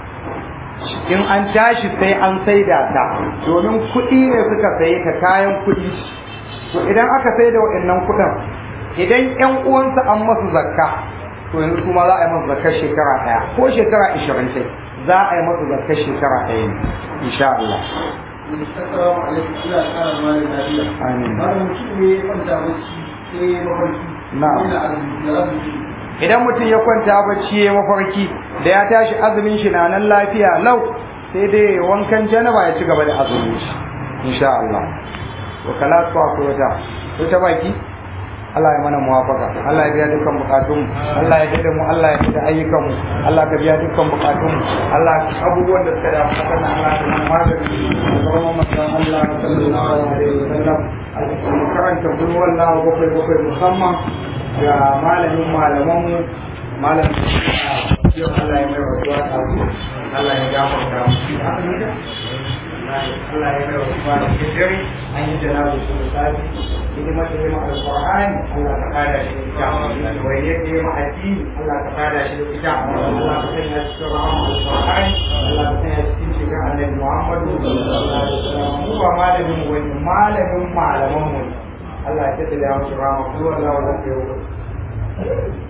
in an tashi sai an saida ta domin kuɗi ne suka saye ta kayan kuɗi to idan aka sai da waɗannan kuɗin idan ƴan uwansa an masu zakka to yanzu kuma za a yi masu zakkar shekara ɗaya ko shekara ishirin sai za a yi masu zakkar shekara ɗaya ne insha Allah
Assalamu alaikum. Ina ƙara wa malam lafiya.
Amin.
Malam mutum ne ya kwanta bacci sai ya mafarki.
Na'am.
Yana azumi da azumi.
idan mutum ya kwanta bacci ya mafarki da ya tashi azumin shi na nan lafiya lau sai dai wankan janaba ya ci gaba da azumin shi insha Allah to kala ko akwai wata to ta baki Allah ya mana muwafaka Allah ya biya dukkan bukatun Allah ya dade mu Allah ya dade ayyukan mu Allah ka biya dukkan bukatun mu Allah abubuwan da suka da fatan Allah ya mana magani kuma manzon Allah sallallahu alaihi wasallam mu karanta kullu wallahu bakwai bakwai musamman ga malamin malaman mu malam yau Allah ya mai rasuwa ta Allah ya gafarta mu Allah ya mai rasuwa da dare an yi janabu su misali hidimar da ya ma alƙur'ani Allah ka kada shi da ita wai ya ke ma addini Allah ka kada shi da ita Allah ka sanya shi cikin rahama alƙur'ani Allah ka sanya shi cikin shiga annabi Muhammadu sallallahu alaihi wasallam mu ba malamin mu wani malamin malaman mu ne Allah ya tattala mu rahama kullu Allah wa zakka